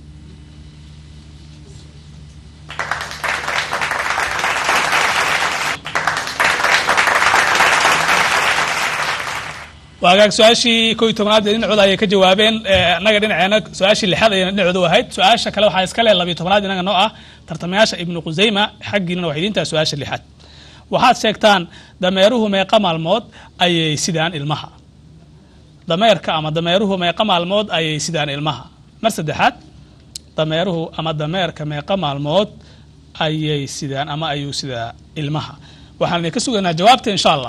waa hagaag su-aashii kow iyo tobnaad ee dhinacooda ayay ka jawaabeen Eh, annaga dhinaceena su-aashii lixaad ayayna dhinacooda u ahayd su-aasha kale waxaa iska leh labiyo tobnaad inaga noo ah tartamayaasha ibnu qusayma xaggiinana waxay idintahay su-aasha lixaad waxaad sheegtaan dameeruhu meeqa maalmood ayay sidaan ilmaha dameerka ama dameeruhu meeqa maalmood ayay sidaan ilmaha mar saddexaad dameeruhu ama dameerka meeqa maalmood ayay sidaan ama ayuu sidaa ilmaha waxaan idinka sugaynaa jawaabta insha allah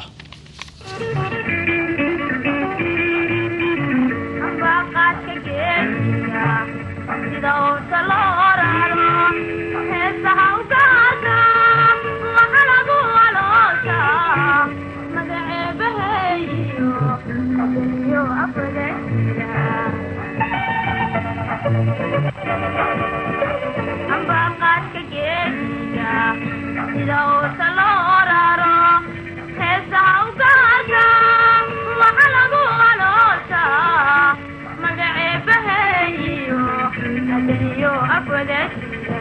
ambaqaadka geesiga sida uusa loo raro heesaha ugaarka waxa lagu aloosha magaceebaheeyo adaniyo afagasiga ambaqaadka geesiga sida uusa loo raro heesaha ugaarka waxa lagu aloosha magaceebaheeyo adaniyo afagasiga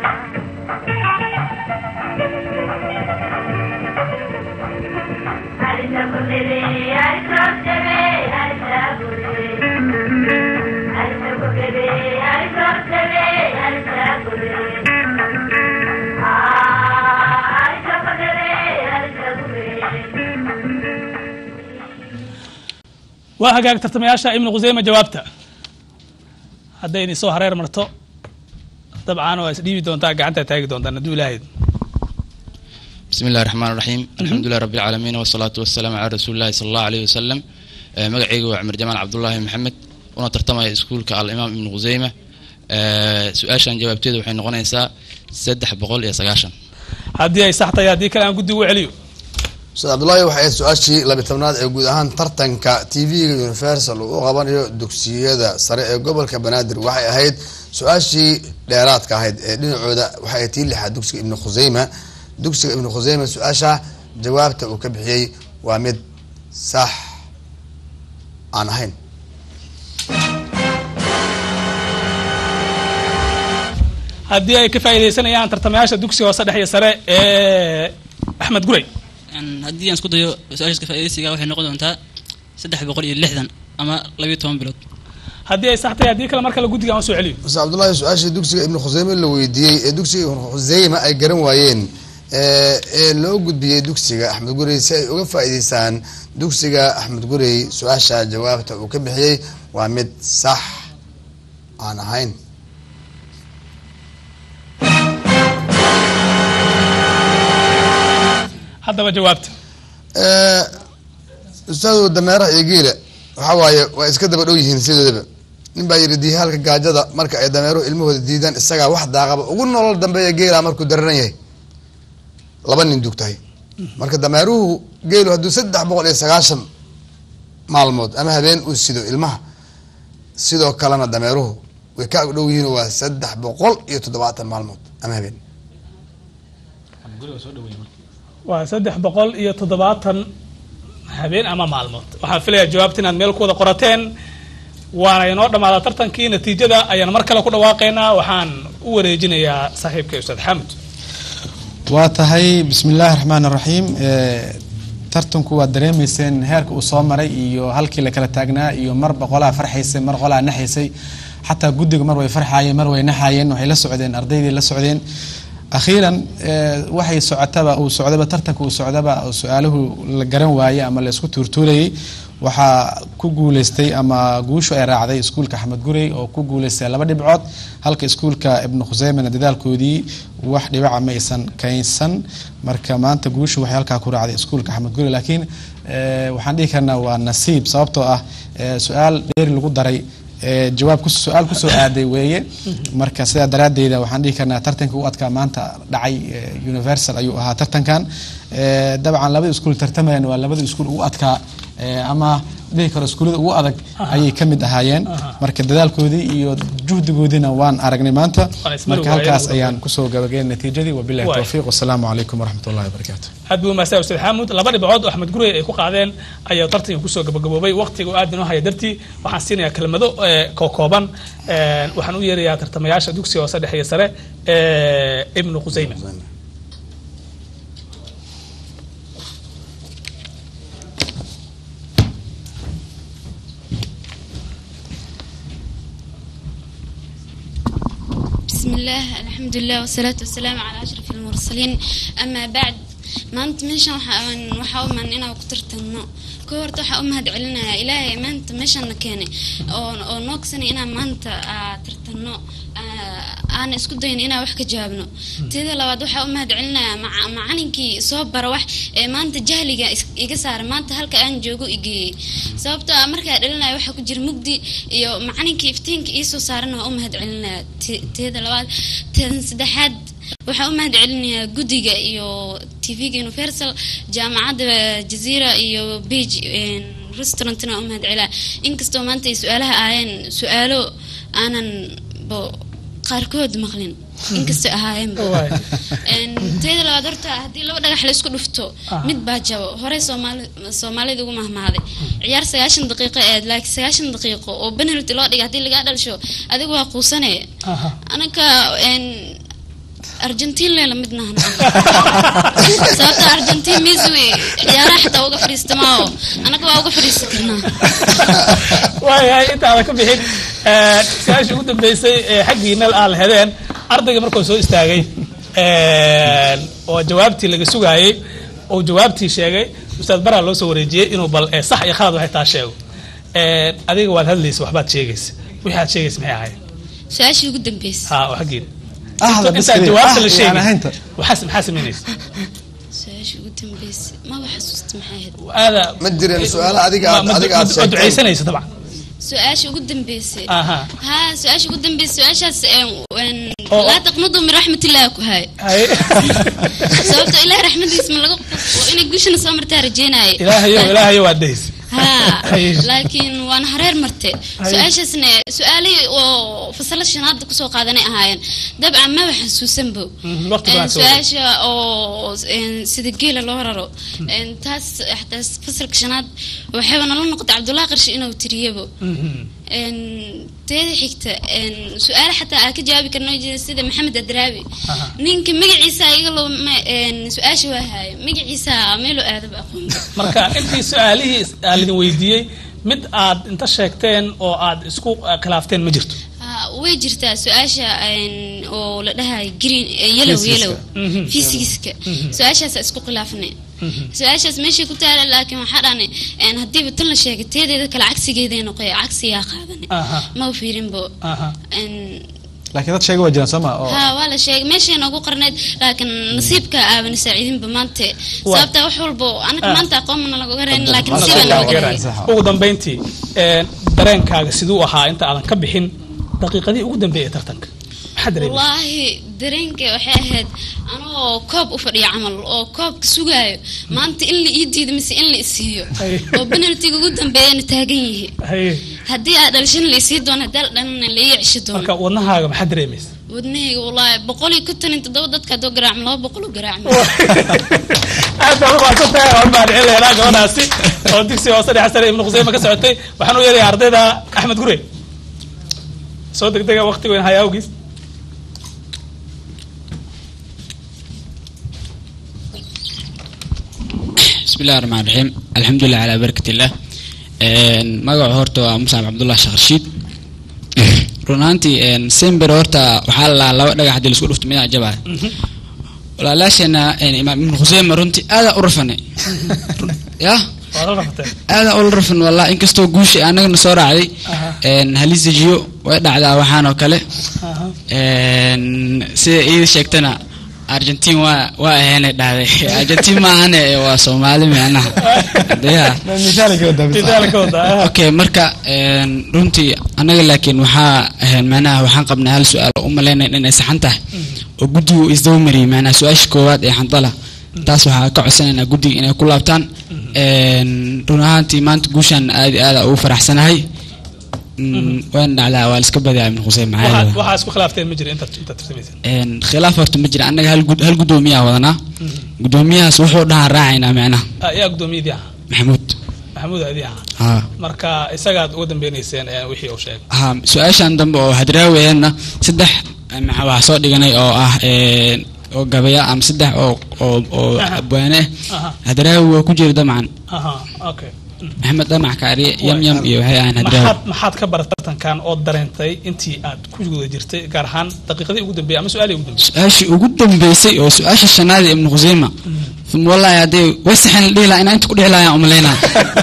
waa hagaag tartamayaasha ibnu qusayma jawaabta hadday idin soo hareer marto dabcan waa isdhiibi doontaa gacanta taagi doontaan hadduu ilaahayd بسم الله الرحمن الرحيم الحمد لله رب العالمين والصلاة والسلام على رسول الله صلى الله عليه وسلم آه، مقعيقو عمر جمال عبد الله محمد وانا ترتمى اسكولك على الإمام ابن غزيمة آه، سؤاشان جوابتيدا waxay noqonaysaa saddex boqol iyo sagaashan haddii ay sax tahay haddii kale aan guddi ugu celiyo ustaad cabdullaahi waxay ahayd su-aashii labi tobnaad ee guud ahaan tartanka tv-ga universal uu u qabanayo dugsiyada sare ee gobolka banaadir waxay ahayd su-aashii dheeraadka ahayd ee dhinacooda waxay ahayd tii lixaad dugsiga ibnu khuseyma dugsiga ibnu khuseyma su-aasha jawaabta uu ka bixiyey waa mid sax aan ahayn haddii ay ka faa'iidaysanayaan tartamayaasha dugsiga hoose dhex iyo sare ee axmed gurey Een, haddii aan isku dayo su-aashaas ka faa'iidaysiga waxay noqon doontaa saddex boqol iyo lixdan ama labiyo toban bilood haddii ay sax tahay haddii kale mar kale guddiga aan soo celiyo ustaad cabdullaahi su-aashii dugsiga ibnu khuseyme la weydiiyey ee dugsiga ibnu khuseyma ay garan waayeen ee ee loo gudbiyey dugsiga axmed gurey si ay uga faa'iidaystaan dugsiga axmed gurey su-aasha jawaabta uu ka bixiyey waa mid sax aan ahayn haddaba jawaabta ustaadu dameeraha iyo geela waxa waaye waa iska daba dhow yihiin sidoodaba nin baa yidhi diihaalka gaajada marka ay dameeruhu ilmahooda diidaan isagaa wax daaqaba ugu nolol dambeeya geela markuu dararan yahay laba nin dugtahay marka dameeruhu geelu hadduu saddex boqol iyo sagaashan maalmood ama habeen uu sido ilmaha sidoo kalena dameeruhu way ka agdhow yihiin waa saddex boqol iyo toddobaatan maalmood ama habeen waa saddex boqol iyo toddobaatan habeen ama maalmood waxaan filayaa jawaabta inaad meel ku wada qorateen waana inoo dhammaadaa tartankii natiijada ayaan mar kale ku dhawaaqaynaa waxaan u wareejinayaa saaxiibka ustaad xamud waa tahay bismi illaahi raxmaan raxiim tartanku waad dareemayseen heerka uu soo maray iyo halkii la kala taagnaa iyo mar boqolaa farxaysay mar qolaa naxaysay xataa guddiga mar way farxaayeen mar way naxaayeen waxay la socdeen ardaydii la socdeen akhiiran waxay socotaba uu socdaba tartanka uu socdaba oo su-aaluhu la garan waayey ama la isku tuurtuurayay waxaa ku guuleystay ama guushu ay raacday iskuulka axmed gurey oo ku guuleystay laba dhibcood halka iskuulka ibnu khuseymena dadaalkoodii wax dhibaca ma aysan kaynsan marka maanta guushu waxay halkaa ku raacday iskuulka axmed gurey laakiin waxaan dhihi karnaa waa nasiib sababtoo ah su-aal dheeri lagu daray jawaab su-aal kusoo aaday weeye marka sidaa daraadeyda waxaan dhihi karnaa tartanka u adkaa maanta dhacay universal ayuu ahaa tartankan dabcan labada iskuul tartamayan waa labada iskuul ugu adkaa ama dhihi karo iskuullada ugu adag ayay ka mid ahaayeen marka dadaalkoodii iyo juhdigoodiina waan aragnay maanta marka halkaas ayaan kusoo gabageen natiijadii wabilahi towfiiq wasalaamu calaykum waraxmat ullahi wabarakaatu aad buu mahadsan ustaad xaamud laba dhibcood oo axmed gurey ay ku qaadeen ayaa tartanka kusoo gabagaboobay waqtiga oo aad inoo haya dartii waxaan siinayaa kelmado kookooban waxaan u yeerayaa tartamayaasha dugsiga hoose dhexe iyo sare ibnu qusayme بسم الله الحمد لله والصلاة والسلام على أشرف المرسلين أما بعد maanta meeshan waxaan waxaa u imaan inaan ku tartanno ka horta waxaa u mahad celinayaa ilaahay maanta meeshan na keenay oo oo noo kasanay inaan maanta aa tartanno aan isku dayin inaan wax ka jawaabno teeda labaad waxaa u mahad celinayaa maca- macalinkii soo bara wax ee maanta jahliga is- iga saara maanta halka aan joogo igeeyey sababtoo ah markaa dhalinayo waxaa ku jira mugdi iyo macalinkii iftiinka iisoo saarana waa u mahad celinayaa Te- teeda labaad teeda saddexaad waxaa u mahad celinayaa guddiga iyo tvga universal jaamacadda jazeera iyo bage restaurantna waa u mahad celaa inkastoo maanta ay su-aalaha ahaayeen su-aalo aanan bo qaarkood maqlin inkastoo ahaayeenba Een, teeda labaad horta haddii laba dhagax la isku dhufto mid baa jabo horey soomaali soomaalida ugu mahmahday ciyaar sagaashan daqiiqo eed laakiin sagaashan daqiiqo oo penalty loo dhiga haddii lagaa dhalsho adigu waa quusane anaka een, argentin lee lamid nahan sababta argentin messi wey ciyaaraha xataa uga fadhiista maaho anaga waa uga fadhiisan karnaa waayahay intaada ka bixin eh, su-aashii ugu dambeysay ee xaggiina aan lahedeen ardayga markuu soo istaagay eh, oo jawaabtii laga sugaayey oo jawaabtii sheegay ustaad baraa loo soo wareejiyey inuu bal eh, sax iyo khalad waxay taa sheego Eh, adiga waad hadlaysa waxbaad sheegaysa wixii aad sheegaysa maxay ahayd su-aashii ugu dambeysay ha oo xaggiina ahda intaad biskri jawaabta la ah sheegay aan ahaynta waxaa maxaa samaynaysa su-aashii ugu dambeysay maba xasuusta maxay ahayd aada ma jireen su-aalo adiga aad- ma- ma- adiga aad ma- sheegtay. ducaysanaysa dabcan su-aashii ugu dambeysay Aha. ha su-aashii ugu dambeysay su-aashaas een, een, Oo- laa taqnadu min raxmatillahi ku hay sababta ilahay raxmadiisa ma laga qufo inay guushana soo martaa rajeynaaye ilaahayo ilaahayo waa daysa ha Haye. laakiin waana hareer marte Haye. su-aashaasna su-aalihii oo fasalo shanaada kusoo qaadanay ahaayeen dabcan maba xasuusanbo Mhm, waqti Een, baan soo su-aasha oo een, sida geela loo raro Een, taas xataa fasalka shanaad waxayba nala noqotay cabdullahi qarshi inuu tiriyabo Een, teeda xigta een, su-aale xataa aa ka jawaabi karno jira sida maxamed adraabi ninka magaciisa iga loo su-aasha waa haayo magaciisa meelo aadaba aqoon marka intii su-aalihii aan idin weydiiyey mid aad inta sheegteen oo aad isku eh, khilaafteen ma jirto Ah, way jirtaa su-aasha een, oo la dhahayo green eh, yellow Physics-ka. yellow Mhm. physics-ka Mhm. su-aashaasa isku khilaafnay su-aashaas meeshay ku taala laakiin waxaa dhahne een, haddiiba tan la sheegay teedeeda kale cagsigeeday noqoy cagsiyaa qaadanay Aha. ma u fiirinbo Aha. Een, laakiin dad sheega waa jiraan soo ma oo ها ولا شيء ماشي أنا أقول قرنيت لكن نصيبك أبن سعيدين بمانتي سببت وحول بو أنا آه. كمان تقوم من الغرين لكن Waa نصيب soo أنا gabagabayn. ugu dambeyntii een, dareenkaaga siduu ahaa inta aadan ka bixin daqiiqadii ugu dambeeyay tartanka maxaa dareemay والله درينك waxay ahayd anoo koob u fadhiya camal oo koobka sugaayo maanta in la ii diido mise in la isiiyo oo penaltiga ugu dambeeyana taagan yihi Haye. haddii aad dhalishin la isii doono haddii la dhalina la ii cishi doono marka wadnahaaga maxaa dareemaysa wadnahayga wallaahi boqol iyo konton iyo toddoba dadka haddoo garaacmo laba boqol u garaacmo aad baan umahadsan tahay waan mahadcelinaynaa gabadhaasi oo dugsiga hoose dhexe sare ibnu khuseyma ka socotay waxaan u yeerayaa ardayda axmed gure soo degdega waqti weyn haya awgiis بسم الله الرحمن الرحيم الحمد لله على بركة الله magaca horta waa muscab cabdullah sheekh rashiid run ahaantii sember horta waxaa la laba dhagax hadii laisku dhufto midaa jabaa walaalaasheena imaam ibn khuseyma runtii aada u rafanay yah waad la rafateen aada ula rafan wallah inkastoo guusha anagana soo raacday halisajiyo way dhacdaa waxaan oo kale sida iida sheegtana argentin waa waa ahaynay dhahday argentin maahane waa soomaali micnaha deya okay marka een, runtii anaga laakiin waxaa ahayn macnaha waxaan qabnay hal su-aal oo u malaynay inay saxan tahay oo guddigu isdaba mariyay macnaha su-aasha koowaad ee xandala taas waxaa ka codsanaynaa guddiga inay ku laabtaan Een, run ahaantii maanta guushaan aad iyo aad ugu faraxsanahay Mm, wayna dhacdaa waa la iska badiyaa ibn xuseen maxaa waxaad yeelay waxaa isku khilaafteen ma jira intaad intaad tartamaysa een, khilaaf horta ma jira annaga hal gud- hal guddoomiyaa wadanaa guddoomiyahaas wuxuu dhahaan raacaynaa micnaha yaa gudoomiyadii ahaa maxamuud maxamuud aadii ahaa haa marka isagaad uga dambeynayseen ee, wixii uu sheegay haa su-aashan dambe oo hadraaweyana saddex eh, maxa waxaa soo dhiganay oo ah een, oo gabaya ama saddex oo oo oo Aha. abwaane Aha. ah hadraawi waa ku jira dabcan aha okay maxamed damac kaariye yam yam iyo waxay ahaan hadraawi maxaad maxaad ka baratay tartankan oo dareentay intii aad ku guda jirtay gaar ahaan daqiiqadii ugu dambeeyay ama su-aalii ugu dambeeyay su-aashii ugu dambeysay oo su-aasha shanaad ee ibnu khuseyma uma wallahi haddii way saxan la dhihi lahaa inaa inta ku dhihi lahaa umalaynaa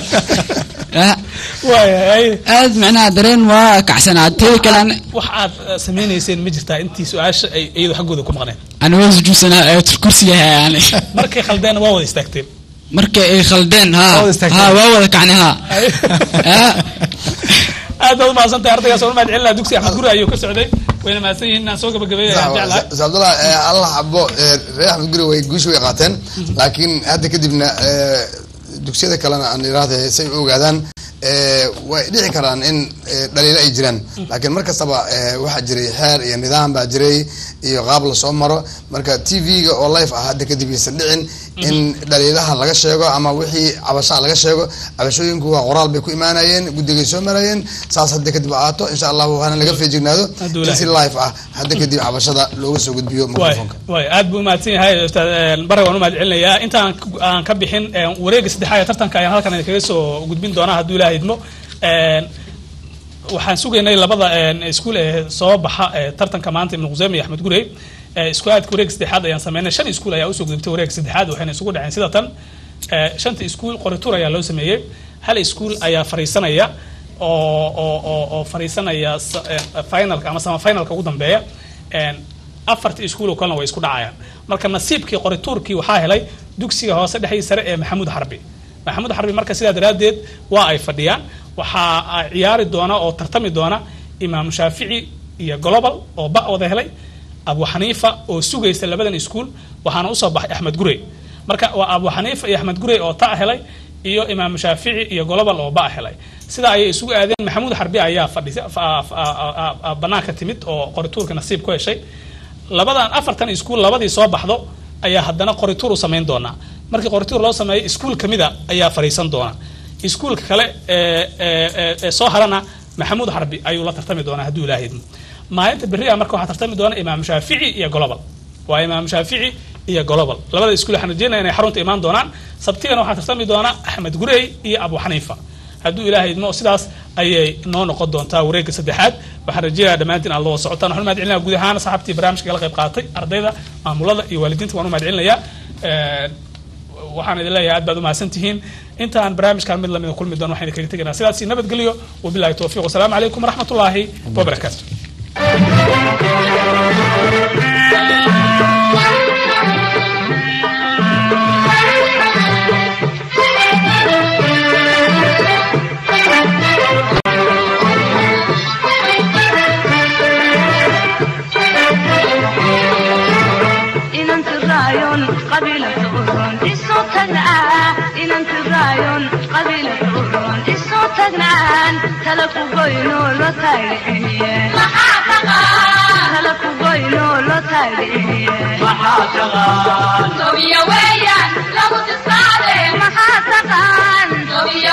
aad macnaha dareen waa kacsanaa teeda kale an- wax aad eh, sameynayseen ma jirtaa intii su-aasha ay iyadu xaggooda ku maqneen ani waa sujuudsanaa ayatul kursi yahay yani markay khaldeen waa wada istaagteen markay ay khaldeen ha Waa wada istaagteen. ha waa wada kacnay ha aad baad umahadsan tahay ardaygaas oo mahad celinaa dugsi axmed guri ayuu ka socday wayna mahadsan yihiin inaan soo gabagabeeyay ayaan jeclahay cabdullah alla xabo eh, reer axmed guri way guusha way qaateen laakiin hadda kadibna eh, dugsiyada kalena aan iraahda say u ogaadaan eh, way dhici karaan in eh, dhaliilo ay jiraan laakiin mar kastaba eh, waxaa jiray xeer iyo nidaam baa jiray iyo qaab lasoo maro marka t v-ga oo life ah hadda kadib aysan dhicin in dhaliilaha laga sheego ama wixii cabashaa laga sheego cabashooyinku waa qoraal bay ku imaanayeen guddigay soo marayeen saas hadda kadib aato insha allahu hana laga feejignaado Hadduu in si ilaahay. life ah hadda kadib cabashada looga soo gudbiyo waay microfonka waay aad buu umahadsan yahay ustaad een, bare waan umahad celinayaa intaan k- aan ka bixin een, wareega saddexaad ee tartanka ayaan halkan idinkaga soo gudbin doonaa hadduu ilaahay idmo Een, waxaan sugaynay labada een, iskuul ee soo baxa ee tartanka maanta ibnu khuseyme iyo axmed gurey Ee, iskuulaadka wareega saddexaad ayaan sameynay shan iskuul ayaa usoo gudubtay wareega saddexaad waxayna isugu dhaceen sida tan Ee, shanta iskuul qorituur ayaa loo sameeyey hal iskuul ayaa fariisanaya oo oo oo oo fariisanaya sa- ee, finalka ama sama finalka ugu dambeeya Een, afartii iskuul oo kalena way isku dhacayaan marka nasiibkii qorituurkii waxaa helay dugsiga hoose dhexdii sare ee maxamuud xarbi maxamuud xarbi marka sidaa daraaddeed waa ay fadhiyaan waxaa ciyaari doona oo tartami doona imaam shaafici iyo global oo ba wada helay abu xaniifa oo sugaysa labadan iskuul waxaana usoo baxay axmed gurey marka waa abu xaniifa iyo axmed gurey oo ta helay iyo imaam shaafici iyo global oo ba helay sidaa ayay isugu aadeen maxamuud xarbi ayaa fadhisa fa- fa- a- a- a- banaanka timid oo qorituurka nasiib ku heshay labadan afartan iskuul labadii soo baxdo ayaa haddana qorituur u samayn doonaa markii qorituur loo sameeyo iskuul kamida ayaa fadhiisan doona iskuulka kale ee ee- ee- ee soo harana maxamuud xarbi ayuu la tartami doonaa hadduu ilaahay idmo maalinta berria marka waxaa tartami doona imaam shaafici iyo global waa imaam shaafici iyo global labada iskuul waxaan rajeynaya inay xarunta imaan doonaan sabtigana waxaa tartami doona axmed gurey iyo abu xaniifa hadduu ilaahay idmo sidaas ayay noo noqon doontaa wareegga saddexaad waxaan rajeynayaa dhammaantiin aad loo socotaan waxaan u mahad celinaya guud ahaan saxaabtii barnaamijka kala qayb qaatay ardayda maamulada iyo waalidiinta waan u mahad celinayaa Een, waxaan idin leeyahay aad baad umahadsan tihiin intaan barnaamijkan mid lamida kulmi doon waxaan idinkaga tegaynaa sidaasi nabadgelyo wabilaahi towfiiq wasalaamu calaykum waraxmatullaahi wabarakaatu inanti raayon qabiilata uron isu tagnaa inanti raayon qabiilata uron isu tagnaan tala ku goyno lo taagiciye tala ku goyno lo taagiciye Sobiya weeyaan lagu tisaale maxaa taqaan Sobiya